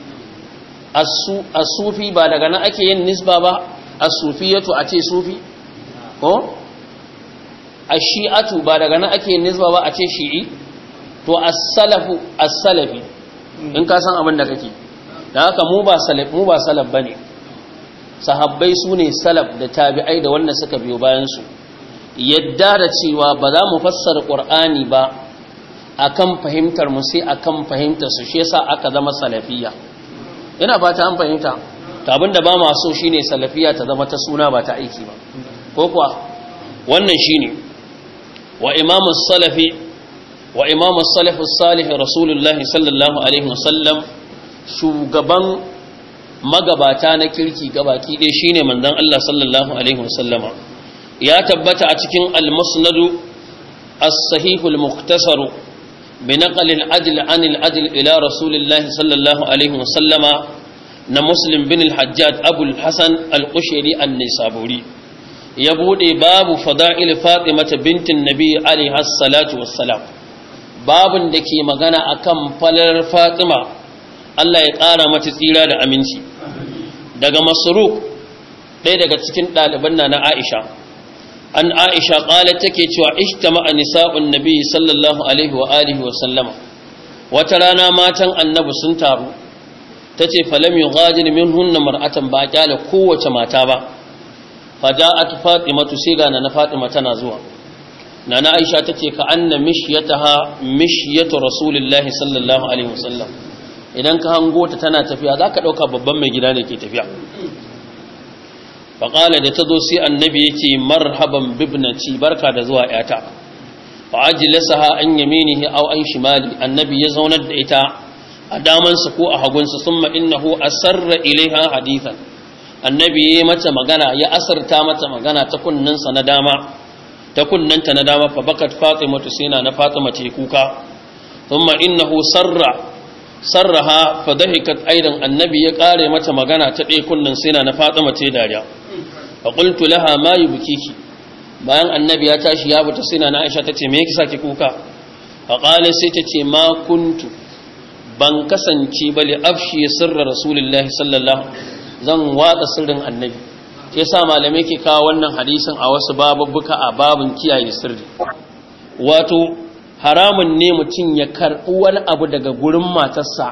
as-sufi ba daga nan ake yin nisba ba as-sufiyatu a ce sufi ko ash-shi'atu ba daga nan ake yin nisba ba a ce shi'i to as-salafu as-salafi in ka san abin da kake dan haka mu ba salaf mu ba salaf bane sahabbai sune salaf da tabi'ai da wanda suka biyo bayan su yadda da cewa ba za mu fassara qur'ani ba akan fahimtar mu sai akan fahimtar su shi yasa aka zama salafiyya ina fata an fahimta to abinda ba ma so shine salafiyya ta zama ta suna ba ta aiki ba ko kuwa wannan shine wa imamu salafi wa imamu salafi salih rasulullahi sallallahu alaihi wasallam shugaban magabata na kirki gabaki ɗaya shine manzon Allah sallallahu alaihi wasallama ya tabbata a cikin al-musnad as-sahih al-mukhtasar بنقل العدل عن العدل إلى رسول الله صلى الله عليه وسلم نمسلم بن الحجاج أبو الحسن القشيري النسابوري يبودي باب فضائل فاطمة بنت النبي عليه الصلاة والسلام باب دكي مغانا أكم فلر فاطمة الله يقارى متسيرا دا أمينشي daga masruk ɗaya daga cikin ɗaliban na na Aisha an aisha ƙala take cewa ishtama nisa'un nabi sallallahu alaihi wa alihi wa sallama wata rana matan annabi sun taru tace falam yughadil minhunna mar'atan ba kyale kowace mata ba faja'at fatimatu sai ga na fatima tana zuwa nana aisha tace ka anna mishyataha mishyatu rasulillahi sallallahu alaihi wa sallam idan ka hango ta tana tafiya zaka dauka babban mai gida ne ke tafiya faƙala da ta zo sai annabi ya ce marhaban bibnaci barka da zuwa ‘yata fa'ajilasa ha an yaminihi au an shimali annabi ya zaunar da ita a damansa ko a hagunsa sun ma'innahu a sarra ilaiha hadithan annabi ya yi mata magana ya asarta mata magana ta kunnansa na dama ta kunnanta na dama fa bakat fatima tusina na fatima ce kuka sun ma'innahu sarra sarraha fa dahikat aidan annabi ya kare mata magana ta ɗaya kunnan sina na fatima ce dariya faƙultu laha ma yi bukiki bayan annabi ya tashi ya buta sina na aisha ta ce me yake sake kuka faƙalar sai ta ce ma kuntu ban kasance bali afshi ya sirra rasulullahi sallallahu zan watsa sirrin annabi ke sa malamai ke kawo wannan hadisin a wasu bababbuka a babin kiyaye sirri wato haramun ne mutum ya karɓi wani abu daga gurin matarsa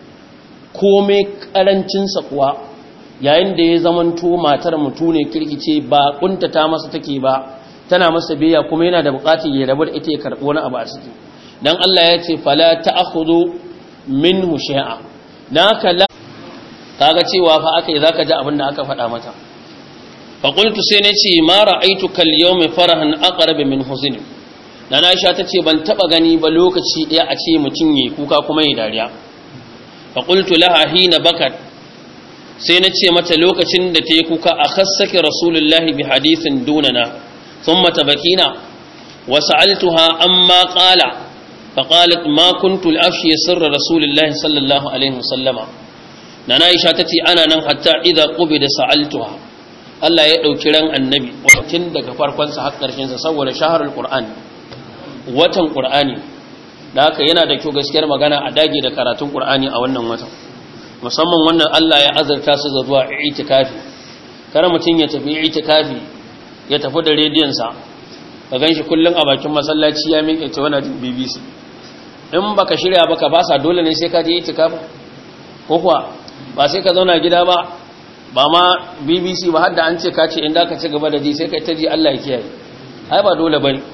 komai ƙarancinsa kuwa yayin da ya zamanto matar mutu ne kirkice ba kuntata masa take ba tana masa biya kuma yana da bukatar ya rabu da ita ya karbi wani abu a ciki dan Allah ya ce fala ta'khudhu minhu shay'a naka la kaga cewa fa akai zaka ji abin da aka faɗa mata fa qultu sai nace ma ra'aytuka al-yawma farahan aqrab min huzni dan Aisha tace ban taba gani ba lokaci daya a ce mutun yayi kuka kuma yayi dariya fa qultu laha hina bakat sai na ce mata lokacin da ta yi kuka a khassake rasulullahi bi hadisin dunana sun mata bakina wasu altuha an ma ƙala faƙalat ma kuntu al'afshi ya sirra rasulullahi sallallahu alaihi wasallama na na isha ta ce ana nan hatta idan ƙube da sa'altuha Allah ya ɗauki ran annabi tun daga farkonsa har ƙarshensa saboda shaharar ƙur'ani watan ƙur'ani da haka yana da kyau gaskiyar magana a dage da karatun ƙur'ani a wannan watan musamman wannan Allah ya azarta su zuwa itikafi kar mutum ya tafi itikafi ya tafi da rediyon sa ka ganshi kullun a bakin masallaci ya miƙe ta wani BBC in baka shirya baka ba sa dole ne sai ka je itikafi ko kuwa ba sai ka zauna gida ba ba ma BBC ba har da an ce ka ce in da ka ci gaba da ji sai kai ta ji Allah ya kiyaye ai ba dole bane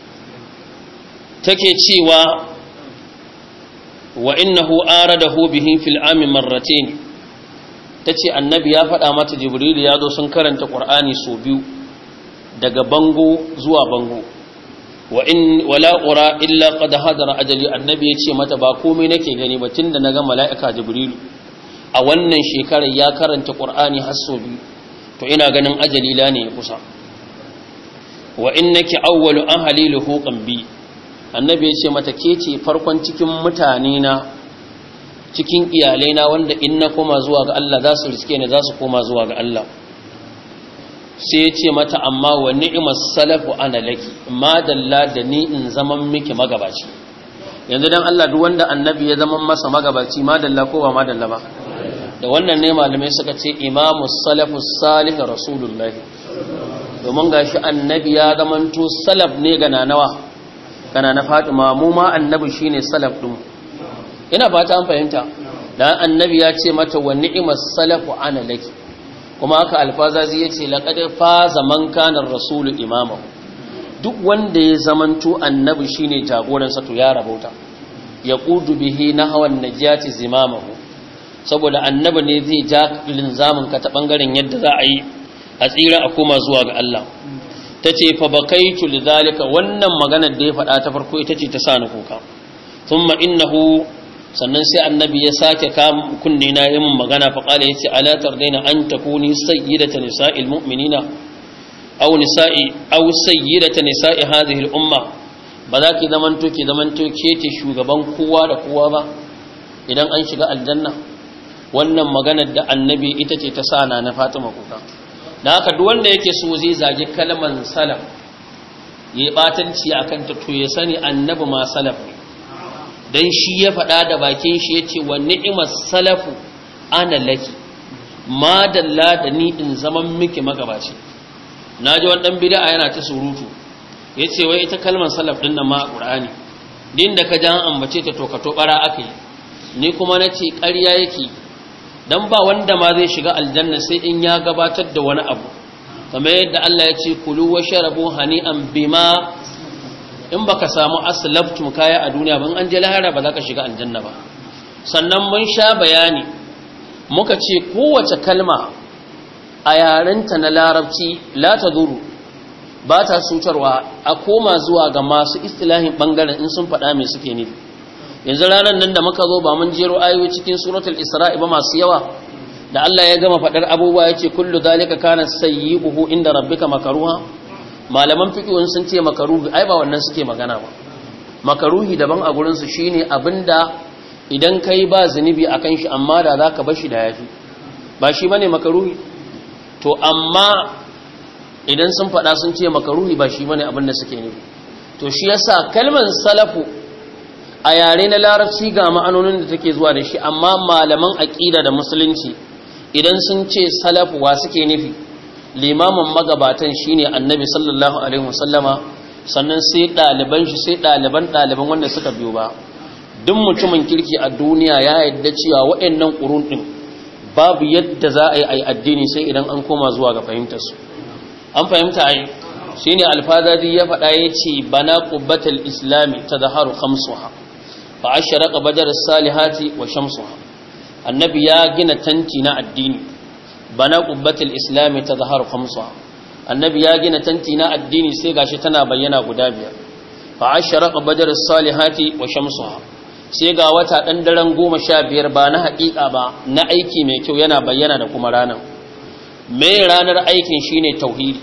take cewa wa innahu aradahu bihi fil ami marratayn tace annabi ya faɗa mata jibril ya zo sun karanta qur'ani so biyu daga bango zuwa bango wa in wala ura illa qad hadara ajali annabi yace mata ba komai nake gani ba tunda naga mala'ika jibril a wannan shekarar ya karanta qur'ani har so biyu to ina ganin ajali la ne kusa wa innaki awwalu ahli luhuqan bi annabi ya ce mata ke ce farkon cikin mutane na cikin iyalai na wanda in na koma zuwa ga Allah za su riske ni za su koma zuwa ga Allah sai ya ce mata amma wa ni'mas salafu ana laki ma dalla da ni in zaman miki magabaci yanzu dan Allah duk wanda annabi ya zaman masa magabaci ma dalla ko ba ma dalla ba da wannan ne malamai suka ce imamu salafu salih rasulullahi domin gashi annabi ya zamanto salaf ne ga nanawa kana na fatima mu ma annabi shine salaf din ina fata an fahimta dan annabi ya ce mata wa ni'mas salafu ana laki kuma haka alfazazi yace laqad faza man kana rasulu imamahu duk wanda ya zamanto annabi shine jagoran sa to ya rabauta yaqudu bihi nahwan najati zimamahu saboda annabi ne zai ja linzamin ka ta bangaren yadda za a yi a tsira a koma zuwa ga Allah ta ce fa bakaitu lidhalika wannan maganar da ya faɗa ta farko ita ce ta sa ni kuka thumma innahu sannan sai annabi ya sake kam kunne na yi min magana fa qala yace ala tardaina an takuni sayyidata nisa'il mu'minina aw nisa'i aw sayyidata nisa'i hadhihi al-umma ba za ki zamanto ki zamanto ke ce shugaban kowa da kowa ba idan an shiga aljanna wannan maganar da annabi ita ce ta sana na Fatima kuka da haka duk wanda yake so zai zage kalman salaf yayi batanci akan ta to ya sani annabi ma salaf ne dan shi ya faɗa da bakin shi yace wa ni'mas salafu ana laki ma dalla da ni in zaman miki magabaci naji wani dan bid'a yana ta surutu yace wai ita kalmar salaf din nan ma a qur'ani din da ka jan ambace ta to ka to bara akai ni kuma nace ƙarya yake dan ba wanda ma zai shiga aljanna sai in ya gabatar da wani abu kamar yadda Allah ya ce kulu wa sharabu hani'an bima in baka samu aslaftum kaya a duniya ban an je lahara ba za ka shiga aljanna ba sannan mun sha bayani muka ce kowace kalma a yarenta na larabci la taduru ba ta sutarwa a koma zuwa ga masu istilahin bangaren in sun faɗa mai suke nufi yanzu ranar nan da muka zo ba mun jero ayoyi cikin suratul isra'i ba masu yawa da Allah ya gama faɗar abubuwa ya ce kullu zalika kana sayyi'uhu inda rabbika makaruha malaman fiqhun sun ce makaruhi ai ba wannan suke magana ba makaruhi daban a gurin su shine abinda idan kai ba zunubi akan shi amma da zaka bar shi da yafi ba shi bane makaruhi to amma idan sun faɗa sun ce makaruhi ba shi bane abinda suke nufi to shi yasa kalmar salafu a yare na larabci ga ma'anonin da take zuwa da shi amma malaman aqida da musulunci idan sun ce salafu wa suke nufi limamin magabatan shine annabi sallallahu alaihi wasallama sannan sai ɗaliban shi sai ɗaliban ɗaliban wanda suka biyo ba duk mutumin kirki a duniya ya yadda cewa waɗannan ƙurun ɗin babu yadda za a yi addini sai idan an koma zuwa ga fahimtarsu an fahimta ai shine alfazari ya faɗa ya ce bana qubbatul islami tadhaharu khamsuha fa ashraqa badar salihati wa shamsuha annabi ya gina tanti na addini bana qubbatul islami tadhaharu khamsuha annabi ya gina tanti na addini sai gashi tana bayyana guda biyar fa ashraqa badar salihati wa shamsuha sai ga wata dan daren 15 ba na haƙiƙa ba na aiki mai kyau yana bayyana da kuma ranar me ranar aikin shine tauhidi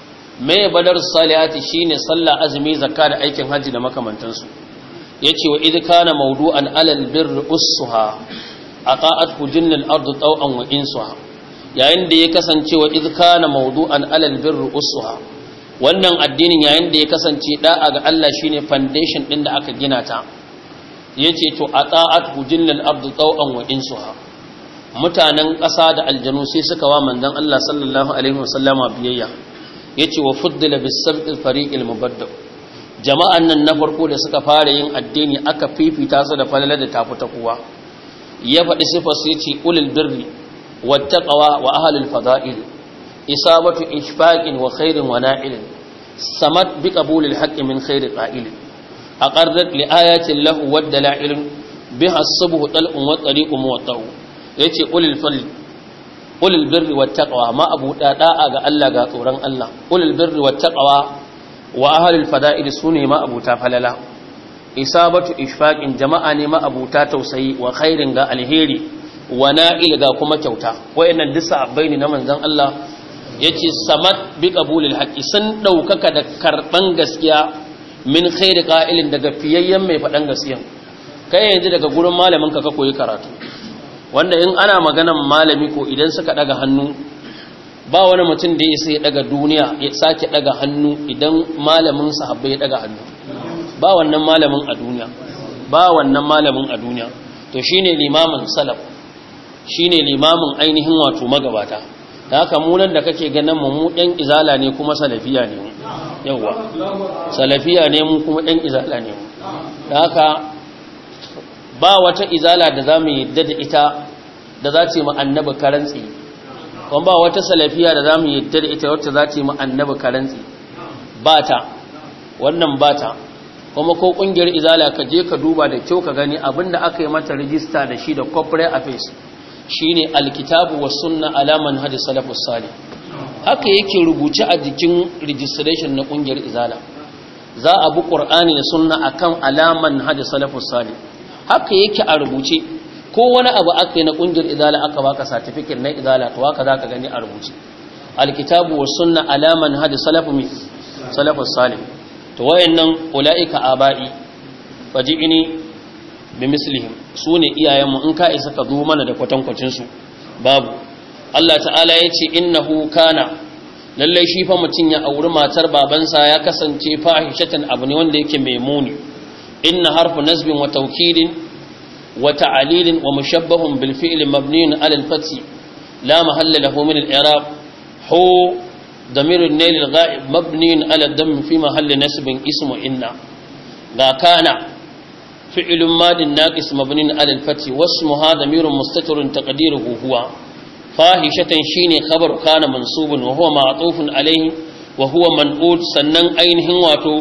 me badar salihati shine sallah azumi zakka da aikin haji da makamantansu yace wa idh kana mawdu'an alal birri ussuha aqa'at hujinnal ardu taw'an wa insuha yayin da ya kasance wa idh kana mawdu'an alal birri ussuha wannan addinin yayin da ya kasance da'a ga Allah shine foundation din da aka gina ta yace to aqa'at hujinnal ardu taw'an wa insuha mutanen ƙasa da aljanu sai suka wa manzon Allah sallallahu alaihi wasallama biyayya yace wa fuddila bis-sabqil fariqil mubaddal jama'an nan na farko da suka fara yin addini aka fifita su da falala da tafi ta kowa ya faɗi sifar su yace ulul birri wattaqwa wa ahlul fada'il isabatu ishfaqin wa khairin wa na'ilin samat bi qabulil haqqi min khairi qa'il aqarrat li ayatin lahu wad dalail biha as-subhu tal'un wa tariqun muwatta'u yace ulul fadli ulul birri wattaqwa ma abu da'a ga Allah ga tsoron Allah ulul birri wattaqwa wa ahlul fada'il sune ma abuta falala isabatu ishfaqin jama'a ne ma abuta tausayi wa khairin ga alheri wa na'il ga kuma kyauta wayannan duk sahabbai ne na manzon Allah yace samat bi qabulil haqqi sun daukaka da karban gaskiya min khairi qa'ilin daga fiyayyen mai fadan gaskiya kai yanzu daga gurin malamin ka ka koyi karatu wanda in ana maganan malami ko idan suka daga hannu ba wani mutum da ya sai daga duniya ya sake daga hannu idan malamin sahabbai ya daga hannu ba wannan malamin a duniya ba wannan malamin a duniya to shine limamin salaf shine limamin ainihin wato magabata da haka mu nan da kake ganin mu mu dan izala ne kuma salafiya ne mu yawa salafiya ne mu kuma dan izala ne mu da haka ba wata izala da za mu yadda da ita da za ta yi annabi karantsi kuma ba wata salafiya da za mu yadda da ita wacce za ta yi annabi karantsi ba ta wannan ba ta kuma ko kungiyar izala ka je ka duba da kyau ka gani abinda aka yi mata rijista da shi da corporate affairs shine alkitabu was sunna ala manhaj salafus salih haka yake rubuce a jikin registration na kungiyar izala za a bi qur'ani da sunna akan alaman hajj salafus salih haka yake a rubuce ko wani abu aka yi na kungiyar izala aka baka certificate na izala to haka zaka gani a rubuce alkitabu was sunna ala manhaj salafu mi salafus salih to wayannan ulaika abai faji'ini bi mislihim sune iyayenmu in ka isa ka zo mana da kwatankwacin su babu Allah ta'ala yace innahu kana lalle shi fa mutun ya auri matar babansa ya kasance fahishatan abu ne wanda yake mai muni inna harfu nasbin wa tawkidin wa ta'lilin wa mushabbahun bil fi'li mabniun ala al-fath la mahalla lahu min al-i'rab hu ضمير النيل الغائب مبني على الدم في محل نسب اسم إن لا كان فعل ماد ناقص مبني على الفتح واسمها ضمير مستتر تقديره هو فاحشة شيني خبر كان منصوب وهو معطوف عليه وهو منقول سنن أينه واتو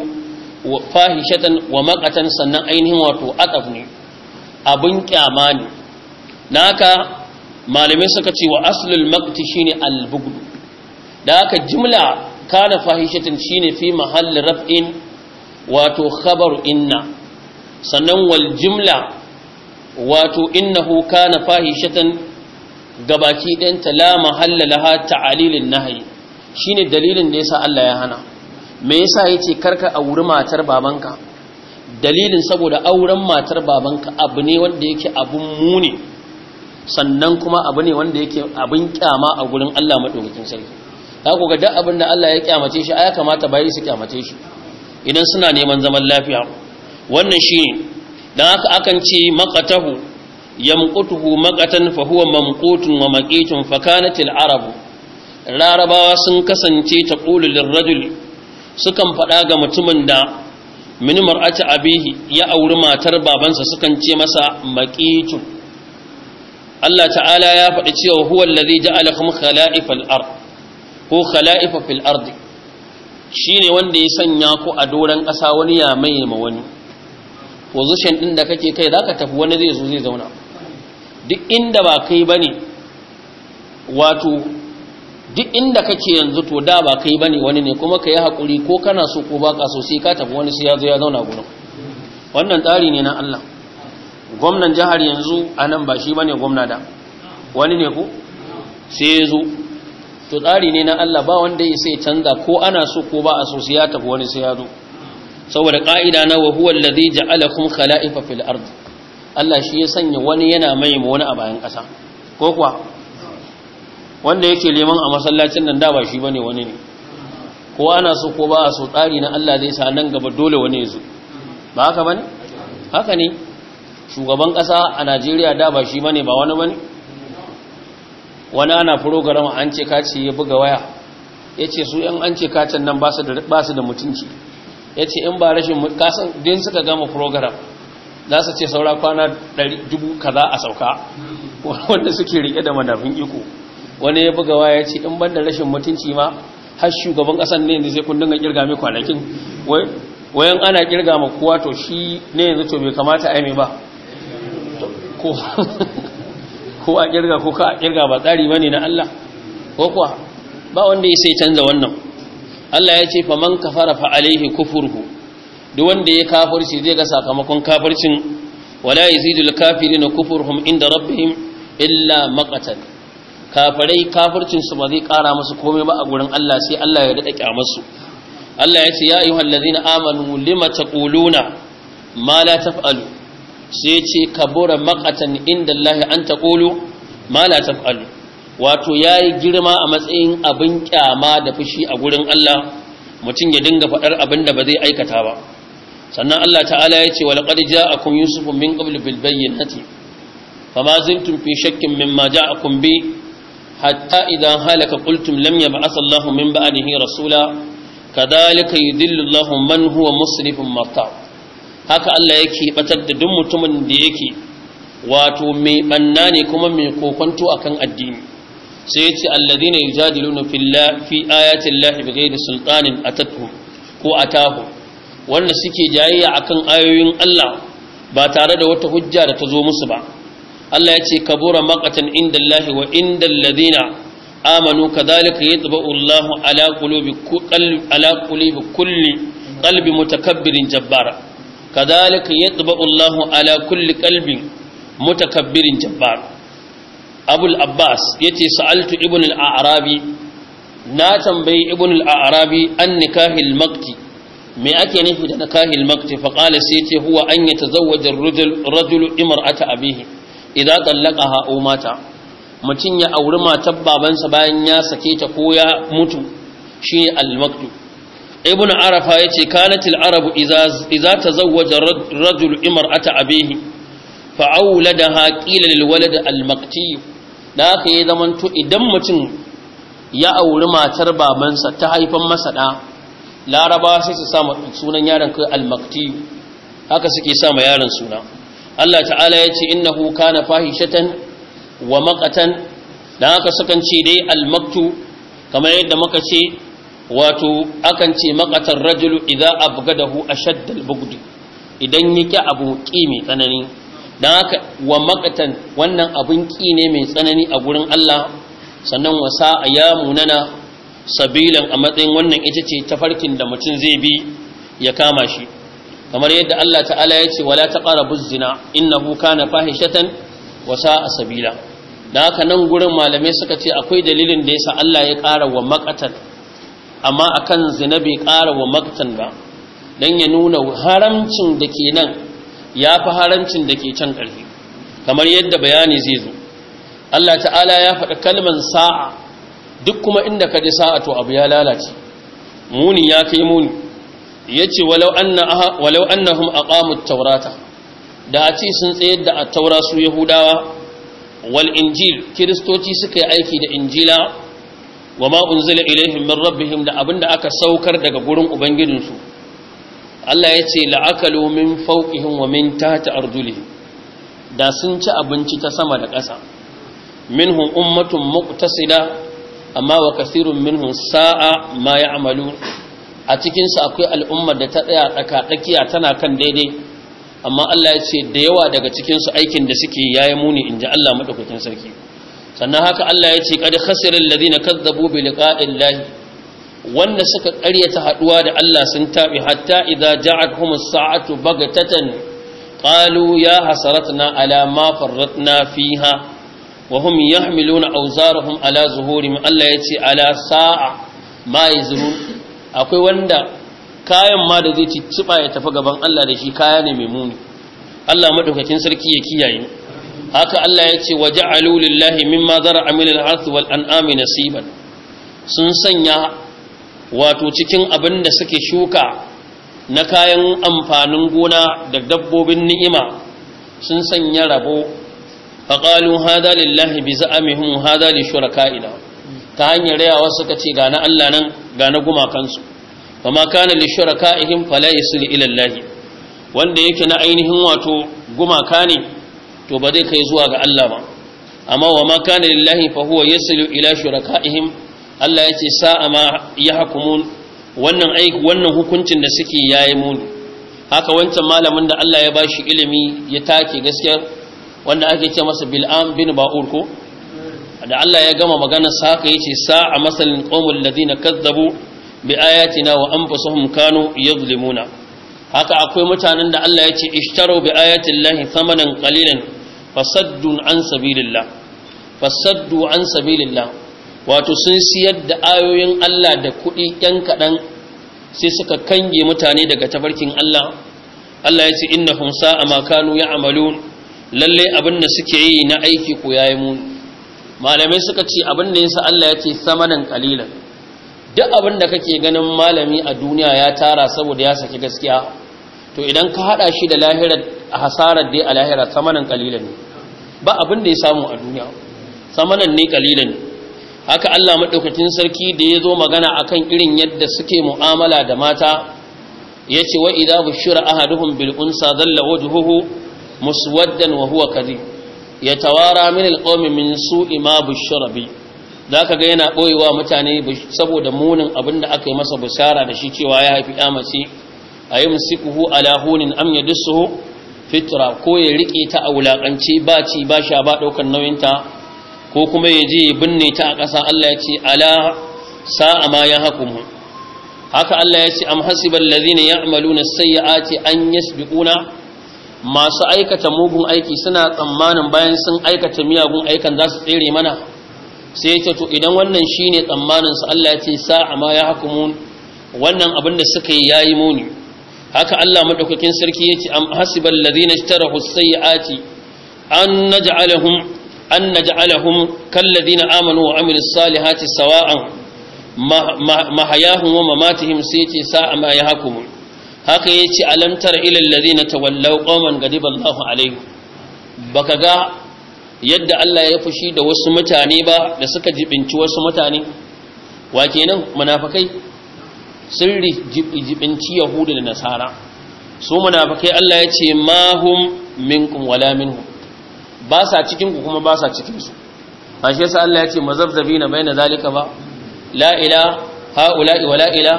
فاحشة ومقتا سنن أينه واتو أطفني أبن كاماني ناكا malamai suka ce wa aslul maqti shine al-bughd da aka jimla kana fahishatin shine fi mahalli raf'in wato khabaru inna sannan wal jimla wato innahu kana fahishatan gabaki ɗin ta la mahalla laha ta'alilin nahyi shine dalilin da yasa Allah ya hana me yasa yace karka auri matar babanka dalilin saboda auren matar babanka abu ne wanda yake abun muni sannan kuma abu ne wanda yake abin kyama a gurin Allah madaukakin sarki za ku ga duk abin da Allah ya kyamace shi ya kamata bayi su kyamace shi idan suna neman zaman lafiya wannan shi ne don haka akan ce maqatahu yamqutuhu maqatan fa huwa mamqutun wa maqitun fa kanat arabu larabawa sun kasance ta qulu lirrajul sukan faɗa ga mutumin da min mar'ati abihi ya auri matar babansa sukan ce masa maqitun Allah ta'ala ya faɗi cewa huwa allazi ja'alakum khala'ifal ard ko khala'ifa fil ardi shine wanda ya sanya ku a doran ƙasa wani ya mai ma wani position din da kake kai zaka tafi wani zai zo zai zauna duk inda ba kai bane wato duk inda kake yanzu to da ba kai bane wani ne kuma kai hakuri ko kana so ko baka so sai ka tafi wani sai ya zo ya zauna gurin wannan tsari ne na Allah gwamnan jihar yanzu anan ba shi bane gwamna da wani ne ko sai ya zo to tsari ne na Allah ba wanda ya sai canza ko ana so ko ba a so sai ya tafi wani sai ya zo saboda ka'ida na wa huwa allazi ja'alakum khala'ifa fil ard Allah shi ya sanya wani yana mai mu wani a bayan ƙasa ko kuwa wanda yake liman a masallacin nan da ba shi bane wani ne ko ana so ko ba a so tsari na Allah zai sa nan gaba dole wani ya zo ba haka bane haka ne shugaban ƙasa a Najeriya da ba shi bane ba wani bane wani ana program an ce kaci ya buga waya ya ce su yan an ce kacin nan ba su da mutunci ya ce in ba rashin kasan din suka gama program za su ce saura kwana dubu kaza a sauka wanda suke rike da madafin iko wani ya buga waya ya ce in ban da rashin mutunci ma har shugaban kasan ne yanzu sai kun dinga kirga mai kwanakin wayan ana kirga ma kowa to shi ne yanzu to bai kamata a yi ba ko a kirga ko ka a kirga ba tsari bane na Allah ko kuwa ba wanda ya sai canza wannan Allah ya ce fa man kafara fa alaihi kufruhu duk wanda ya kafirci zai ga sakamakon kafircin wala yazidul kafirina kufruhum inda rabbihim illa maqatan kafirai kafircin su ba zai kara musu komai ba a gurin Allah sai Allah ya dada kyamar su Allah ya ce ya ayyuhallazina amanu lima taquluna ma la taf'alu sai ce kabura makatan inda Allah an taƙolo ma la taf'alu wato yayi girma a matsayin abin kyama da fushi a gurin Allah mutum ya dinga faɗar abin da ba zai aikata ba sannan Allah ta'ala ya ce walaqad ja'akum yusufu min qabl bil bayyinati fama ziltum fi shakkin mimma ja'akum bi hatta idan halaka qultum lam yab'ath Allahu min ba'dihi rasula kadhalika yudillu Allahu man huwa musrifun martab haka Allah yake batar da duk mutumin da yake wato mai banna ne kuma mai kokonto akan addini sai yace alladhina yujadiluna fillahi fi ayati llahi bighairi sultanin atatuhum ko atahu wanda suke jayayya akan ayoyin Allah ba tare da wata hujja da ta zo musu ba Allah yace kabura maqatan indallahi wa indal ladina amanu kadhalika yatba'u Allahu ala qulubi qalbi ala qulubi kulli qalbi mutakabbirin jabbara كذلك يطبع الله على كل قلب متكبر جبار أبو العباس يتي سألت ابن الأعرابي na tambayi ibn al-arabi an nikahil makti me ake nufi da nikahil makti fa qala sai ce huwa an yatazawwaja ar-rajul rajulu imra'ata abihi idza tallaqaha aw mata mutun ya auri matar babansa bayan ya sake ta ko ya mutu shi al-maktu ibn arafa yace kanat al-arabu idza idza tazawwaja ar-rajulu imra'ata abihi fa awladaha qila lil walad al-makti da haka ya zamanto idan mutum ya auri matar babansa ta haifan masa ɗa larabawa sai su sama sunan yaron kai almakti haka suke sama yaron suna Allah ta'ala ya ce innahu kana fahishatan wa maqatan dan haka sukan ce dai almaktu kamar yadda muka ce wato akan ce maqatar rajulu idza abgadahu ashadd albugd idan yake abu ki mai tsanani dan haka wa maqatan wannan abun ki ne mai tsanani a gurin Allah sannan wasa a ya munana sabilan a matsayin wannan ita ce tafarkin da mutum zai bi ya kama shi kamar yadda Allah ta'ala ya ce wala taqrabu zina innahu kana fahishatan wasa a sabila da haka nan gurin malamai suka ce akwai dalilin da yasa Allah ya ƙara wa maqatan amma akan zina bai ƙara wa maqtan ba dan ya nuna haramcin da ke nan ya fi haramcin da ke can ƙarfi kamar yadda bayani zai zo Allah ta'ala ya faɗi kalman sa'a duk kuma inda ka ji sa'a to abu ya lalace muni ya kai muni ya ce walau annahum aqamut taurata da a ce sun tsayar da a taura su yahudawa wal injil kiristoci suka yi aiki da injila wa ma unzila ilaihim min rabbihim da abinda aka saukar daga gurin ubangijinsu Allah ya ce la'akalu min fawqihim wa min tahti arjulihim da sun ci abinci ta sama da ƙasa minhum ummatun muqtasida amma wa kasirun minhum sa'a ma ya'malu a cikin su akwai al'ummar da ta tsaya tsaka tsakiya tana kan daidai amma Allah ya ce da yawa daga cikin su aikin da suke yayi muni inji Allah madaukakin sarki sannan haka Allah ya ce qad khasira alladhina kazzabu bi liqa'illahi wanda suka ƙaryata haduwa da Allah sun tabi hatta idza ja'atuhumus sa'atu bagatatan qalu ya hasaratna ala ma farratna fiha وهم يحملون أوزارهم على ظهورهم الله يتي على ساعة ما يزرون akwai wanda kayan ma da zai cicciba ya tafi gaban Allah da shi kaya ne mai muni Allah madaukakin sarki ya kiyaye haka Allah ya ce waja'alu lillahi mimma zara'a min al-harth wal an'ami nasiban sun sanya wato cikin abin da suke shuka na kayan amfanin gona da dabbobin ni'ima sun sanya rabo faƙalu hada lillahi bi za'amihim hada li shuraka'ina ta hanyar yawa suka ce ga na Allah nan ga na gumakansu fama kana li shuraka'ihim fala yasil ila Allah wanda yake na ainihin wato gumaka ne to ba zai kai zuwa ga Allah ba amma wa ma kana lillahi fa huwa yasilu ila shuraka'ihim Allah yace sa'a ma yahkumun wannan aiki wannan hukuncin da suke yayi muni haka wancan malamin da Allah ya bashi ilimi ya take gaskiyar wanda ake ce masa bil'am bin ba'ur ko da Allah ya gama magana saka yace sa'a masalin qaumul ladina kazzabu bi ayatina wa anfusuhum kanu yadhlimuna haka akwai mutanen da Allah yace ishtaru bi ayati llahi thamanan qalilan fasaddu an sabilillah fasaddu an sabilillah wato sun siyar da ayoyin Allah da kuɗi ƴan kaɗan sai suka kange mutane daga tafarkin Allah Allah yace innahum sa'a ma kanu ya'malun lalle abin da suke yi na aiki ko yayi mu malamai suka ce abin da yasa Allah ya ce samanan qalilan duk abin da kake ganin malami a duniya ya tara saboda ya saki gaskiya to idan ka hada shi da lahirar hasarar dai a lahira samanan qalilan ne ba abin da ya samu a duniya samanan ne qalilan ne haka Allah madaukakin sarki da ya zo magana akan irin yadda suke mu'amala da mata yace wa idza bushira ahaduhum bil unsa dalla wajhuhu muswaddan wa huwa kadhib yatawara min alqawmi min su'i ma bushira bi zaka ga yana boyewa mutane saboda munin abinda aka yi masa bushara da shi cewa ya haifi ya mace ayumsikuhu ala hunin am yadsuhu fitra ko ya rike ta a wulakance ba ci ba sha ba daukan nauyin ta ko kuma ya je ya binne ta a ƙasa Allah ya ce ala sa'a ma ya hukumu haka Allah ya ce am hasibal ladhina ya'maluna as-sayyi'ati an yasbiquna masu aikata mugun aiki suna tsammanin bayan sun aikata miyagun aikan za su tsere mana sai ya to idan wannan shine tsammanin su Allah ya ce sa'a ma ya hukumun wannan abin da suka yi yayi muni haka Allah madaukakin sarki yace am hasibal ladina ishtarahu sayyiati an naj'alahum an naj'alahum kal ladina amanu wa amilus salihati sawa'an mahayahum wa mamatihim sai yace sa'a ma ya hukumun haka yace alam tara ila alladhina tawallaw qauman ghadiba Allahu alaihim baka ga yadda Allah ya fushi da wasu mutane ba da suka jibinci wasu mutane wa kenan munafikai sun jibinci yahudu da nasara su munafikai Allah ya ce ma hum minkum wala minhum ba sa cikin ku kuma ba sa cikin su ashe yasa Allah ya ce mazabzabina baina zalika ba la ila haula'i wala ila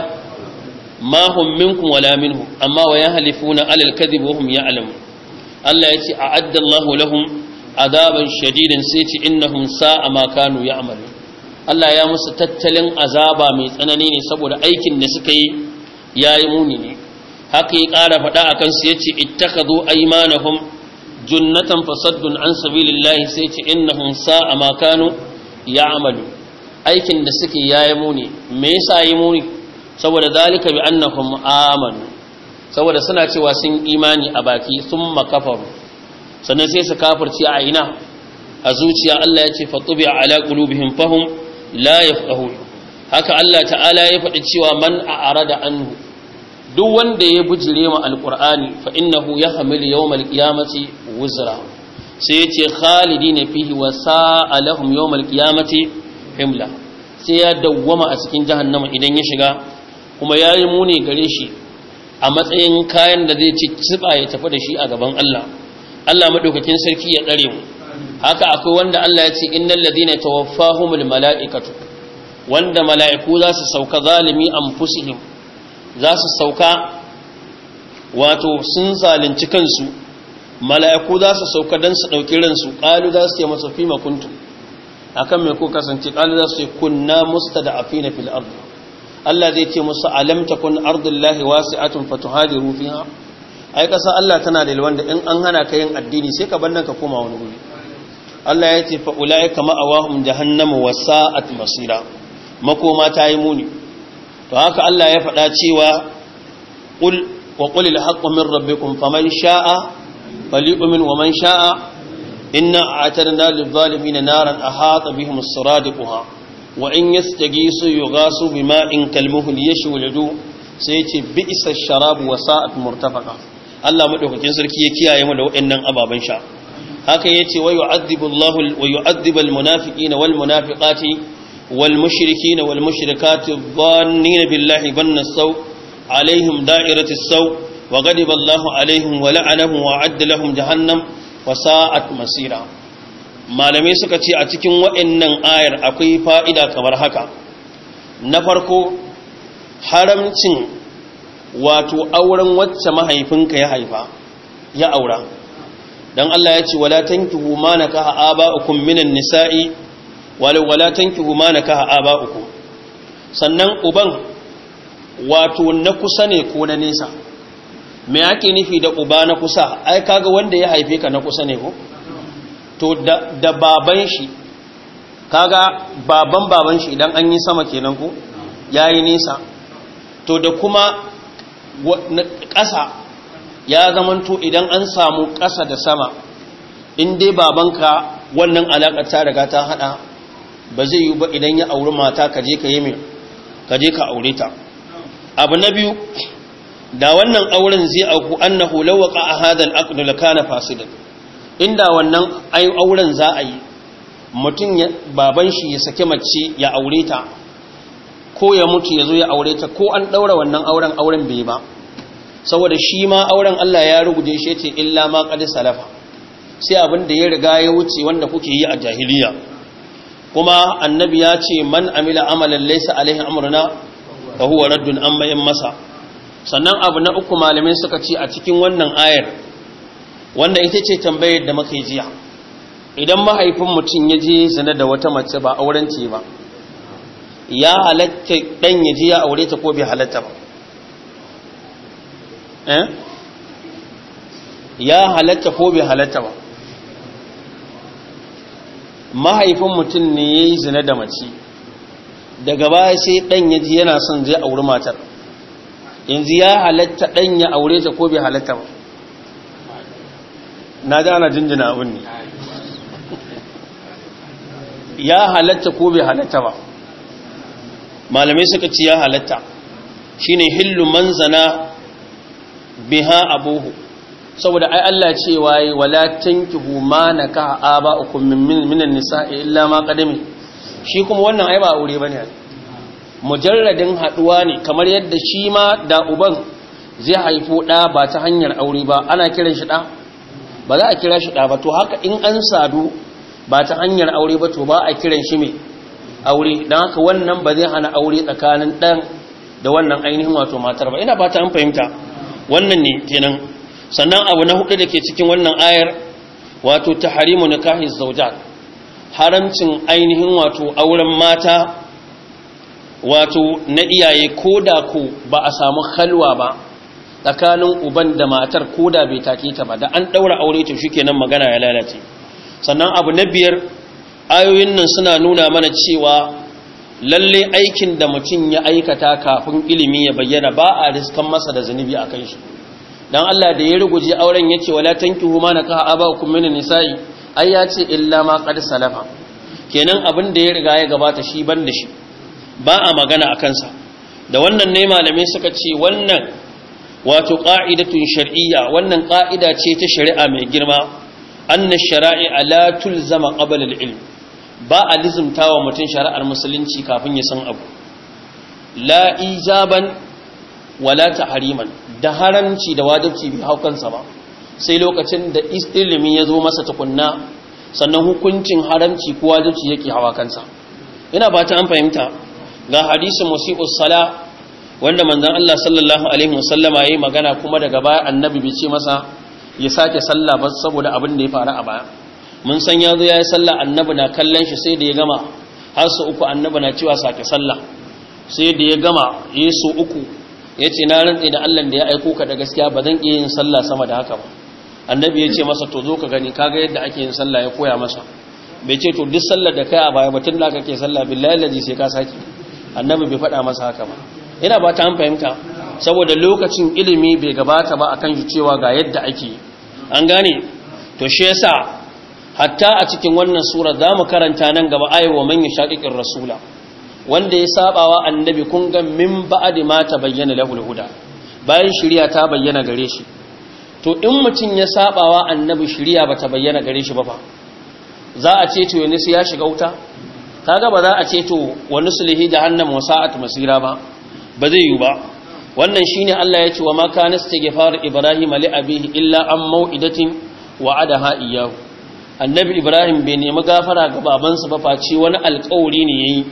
ma hum minkum wala minhum amma wa yahlifuna alal kadhib wa hum ya'lamun Allah ya ce a'adda Allahu lahum azaban shadidin sai ce innahum sa'a ma kanu ya'malu Allah ya musu tattalin azaba mai tsanani ne saboda aikin da suka yi yayi muni ne haka ya ƙara faɗa akan su yace ittakhadhu aymanahum junnatan fasaddun an sabilillahi sai ce innahum sa'a ma kanu ya'malu aikin da suke yayi muni me yasa yi muni saboda zalika bi annahum amanu saboda suna cewa sun imani a baki thumma kafaru sannan sai su kafirci a ina a zuciya Allah ya ce fatubi ala qulubihim fahum la yafqahun haka Allah ta'ala ya faɗi cewa man a'rada anhu duk wanda ya bujire ma alqur'ani fa innahu yahmil yawmal qiyamati wuzra sai ya ce khalidina fihi wa sa'a lahum yawmal qiyamati himla sai ya dawwama a cikin jahannama idan ya shiga kuma yayi muni gare shi a matsayin kayan da zai ci tsiba ya tafi da shi a gaban Allah Allah madaukakin sarki ya dare mu haka akwai wanda Allah ya ce innal ladina tawaffahumul malaikatu wanda mala'iku za su sauka zalimi anfusihim za su sauka wato sun zalunci kansu mala'iku za su sauka dan su dauki ransu qalu za su ce masa fi ma kuntum akan me ko kasance qalu za su ce kunna mustada'afina fil ard Allah zai ce musu alam takun ardullahi wasi'atun fatuhadiru fiha ai kasa Allah tana da wanda in an hana ka yin addini sai ka bannan ka koma wani guri Allah ya ce fa ulaika ma'awahum jahannama wa sa'at masira makoma ta yi muni to haka Allah ya faɗa cewa qul wa qul al haqqu min rabbikum faman sha'a falyu'min wa man sha'a inna a'tadna lil zalimin naran ahata bihim as-suradiquha wa in yastaghisu yughasu bima'in kalmuhl yashwulu sai ce bi'sa ash-sharabu wa sa'at murtafaqa Allah madaukakin sarki ya kiyaye mu da waɗannan ababen sha haka yace wa yu'adhibu Allahu wa yu'adhibu al-munafiqina wal munafiqati wal mushrikina wal mushrikati dhannina billahi banna saw alaihim da'iratu saw wa ghadiba Allahu alaihim wa la'anahum wa 'adda lahum jahannam wa sa'at masira malamai suka ce a cikin waɗannan ayar akwai fa'ida kamar haka na farko haramcin wato auren wacce mahaifinka ya haifa ya aura dan Allah ya ce wala tankihu ma nakaha aba'ukum minan nisa'i wala wala tankihu ma nakaha aba'ukum sannan uban wato na kusa ne ko na nesa me yake nufi da uba na kusa ai kaga wanda ya haife ka na kusa ne ko to da, da baban shi kaga baban baban shi idan an yi sama kenan ko yayi nesa to da kuma ƙasa ya zamanto idan an samu ƙasa da sama in dai babanka wannan alaƙar ta riga ta haɗa ba zai yi ba idan ya auri mata ka je ka yi mai ka je ka aure ta abu na biyu da wannan auren zai auku annahu lawaqa a hadal aqd lakana fasidan inda wannan ai auren za a yi mutum baban shi ya sake mace ya aure ta ko ya mutu ya zo ya aure ta ko an ɗaura wannan auren auren bai ba saboda shi ma auren Allah ya rubuce shi ce illa ma qad salafa sai abin da ya riga ya wuce wanda kuke yi a jahiliya kuma annabi ya ce man amila amalan laysa alaihi amruna fa huwa raddun an bayan masa sannan abu na uku malamai suka ce a cikin wannan ayar wanda ita ce tambayar da muka jiya idan mahaifin mutum ya je zina da wata mace ba auren ce ba ya halatta dan ya ji ya aure ta ko bai halatta ba eh ya halatta ko bai halatta ba mahaifin mutum ne ya yi zina da mace daga baya sai ɗan ya ji yana son zai auri matar yanzu ya halatta ɗan ya aure ta ko bai halatta ba na ji ana jinjina abin ne ya halatta ko bai halatta ba malamai suka ci ya halatta shine hillu manzana biha abuhu saboda ai Allah ce waye wala tankihu ma naka aba'ukum min minan nisa'i illa ma qadami shi kuma wannan ai ba aure bane mujarradin haduwa ne kamar yadda shi ma da uban zai haifo da ba ta hanyar aure ba ana kiran shi da ba za a kira shi da ba to haka in an sadu ba ta hanyar aure ba to ba a kiran shi mai aure dan haka wannan ba zai hana aure tsakanin dan da wannan ainihin wato matar ba ina ba ta an fahimta wannan ne kenan sannan abu na hudu da ke cikin wannan ayar wato taharimu nikahi zawjat haramcin ainihin wato auren mata wato na iyaye koda ko ba a samu halwa ba tsakanin uban da matar koda bai take ta ba da an daura aure to shikenan magana ya lalace sannan abu na biyar ayoyin nan suna nuna mana cewa lalle aikin da mutum ya aikata kafin ilimi ya bayyana ba a riskan masa da zunubi a kan shi dan Allah da ya ruguje auren yace wala tankihu ma nakaha abakum min nisa'i ai ya ce illa ma qad salafa kenan abin da ya riga ya gabata shi ban da shi ba a magana a kansa da wannan ne malamai suka ce wannan wato qa'idatun shar'iyya wannan qa'ida ce ta shari'a mai girma anna shara'i'a la tulzama qabla al-ilm ba a lizumtawa mutum shari'ar musulunci kafin ya san abu la ijaban wala tahriman da haramci da wajibci bai hau kansa ba sai lokacin da ilimi ya zo masa tukunna sannan hukuncin haramci ko wajibci yake hawa kansa ina ba ta an fahimta ga hadisin musi'us sala wanda manzon Allah sallallahu alaihi wasallama yayi magana kuma daga baya annabi bai ce masa ya sake sallah ba saboda abin da ya faru a baya mun san ya zo yayi sallah annabi na kallon shi sai da ya gama har su uku annabi na cewa sake sallah sai da ya gama yi su uku ya ce na rantse da Allah da ya aiko ka da gaskiya ba zan iya yin sallah sama da haka ba annabi ya ce masa to zo ka gani kaga yadda ake yin sallah ya koya masa bai ce to duk sallar da kai a baya batun da kake sallah billahi laji sai ka saki annabi bai faɗa masa haka ba ina ba ta an fahimta saboda lokacin ilimi bai gabata ba akan shi cewa ga yadda ake an gane to shi yasa hatta a cikin wannan sura za mu karanta nan gaba ayawa man yashaqiqir rasula wanda ya sabawa annabi kun ga min ba'di ma ta bayyana lahul huda bayan shari'a ta bayyana gare shi to in mutun ya sabawa annabi shari'a bata bayyana gare shi ba fa za a ce to yanzu ya shiga wuta kaga ba za a ce to wani sulhi jahannam wa sa'at masira ba ba zai yi ba wannan shine Allah ya ce wa ma kana istighfar ibrahim li abihi illa an mau'idatin wa'adaha iyyahu annabi ibrahim bai nemi gafara ga babansa ba face wani alƙawari ne yayi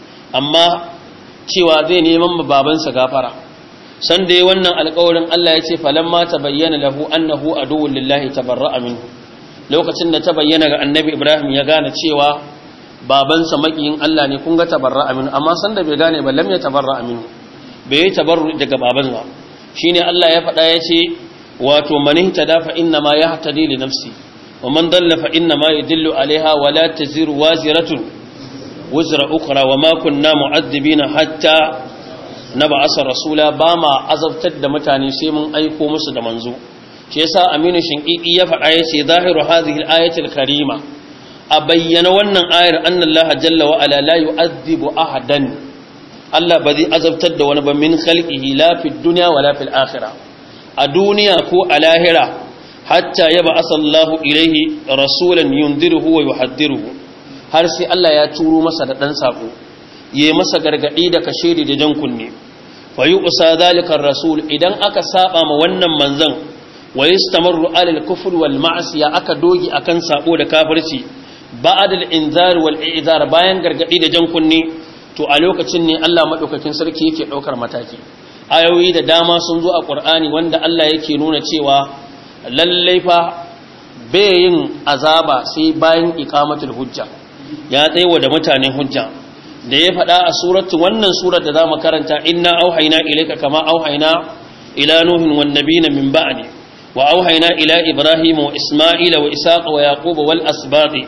amma cewa zai neman babansa gafara san da wannan alƙawarin Allah ya ce falamma tabayyana lahu annahu aduwwul lillahi tabarra'a minhu lokacin da ta bayyana ga annabi Ibrahim ya gane cewa babansa makiyin Allah ne kun ga tabarra'a minhu amma san da bai gane ba lam ya tabarra'a minhu bai yi tabarru daga baban ba shine Allah ya faɗa ya ce wato man ihtada fa inna ma yahtadi li nafsi wa man dalla fa inna ma yadillu alaiha wa la taziru waziratun wuzra ukra wa ma kunna mu'addibina hatta nab'asa rasula ba ma azabtar da mutane sai mun aiko musu da manzo shi yasa Aminu Shinqiti ya faɗa yace zahiru hadhihi al-ayati al-karima a bayyana wannan ayar annallaha jalla wa ala la yu'adhibu ahadan Allah ba zai azabtar da wani ba min khalqihi la fi dunya wala fil akhirah a duniya ko a lahira hatta yaba asallahu ilaihi rasulan yundiruhu wa yuhaddiruhu har sai Allah ya turo masa da ɗan saƙo ya masa gargaɗi da kashedi da jan kunne fa yi usa zalikar rasul idan aka saba ma wannan manzan wa yi stamarru alal kufur wal ma'asiya aka dogi akan sabo da kafirci ba'adal inzar wal i'zar bayan gargaɗi da jan kunne to a lokacin ne Allah madaukakin sarki yake ɗaukar mataki ayoyi da dama sun zo a Qur'ani wanda Allah yake nuna cewa lallai fa bai yin azaba sai bayan iqamatul hujja ya tsaiwa da mutane hujja da ya faɗa a suratu wannan surar da za mu karanta inna auhaina ilaika kama auhaina ila nuhin wan nabiyina min ba'di wa auhaina ila ibrahima wa isma'ila wa isaqa wa yaquba wal asbati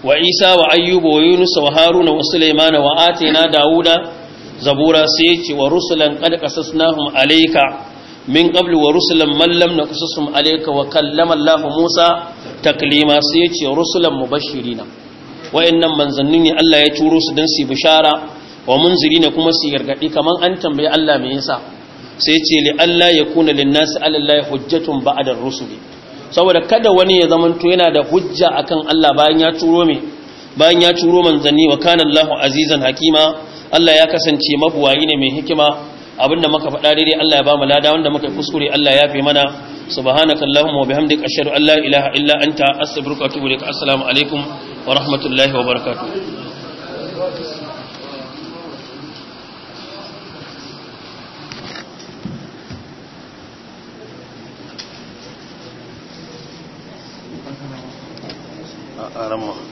wa isa wa ayyuba wa yunus wa haruna wa sulaimana wa atina dauda zabura sai ya ce wa rusulan qad qasasnahum alayka min qablu wa rusulan man lam naqsusum alayka wa kallama Allah Musa taklima sai ya ce rusulan mubashirina wa'annan manzanni ne Allah ya turo su dan su bishara wa munzirina kuma su gargadi kaman an tambaye Allah me yasa sai ce li Allah yakuna lin-nasi 'ala Allah hujjatun ba'da ar-rusuli saboda kada wani ya zamanto yana da hujja akan Allah bayan ya turo me bayan ya turo manzanni wa kana Allahu azizan hakima Allah ya kasance mabuwayi ne mai hikima abinda muka faɗa daidai Allah ya ba mu lada wanda muka kuskure Allah ya fi mana subhanaka allahumma wa bihamdika ashhadu an la ilaha illa anta astaghfiruka wa atubu ilaik assalamu alaikum wa rahmatullahi wa barakatuh a ramma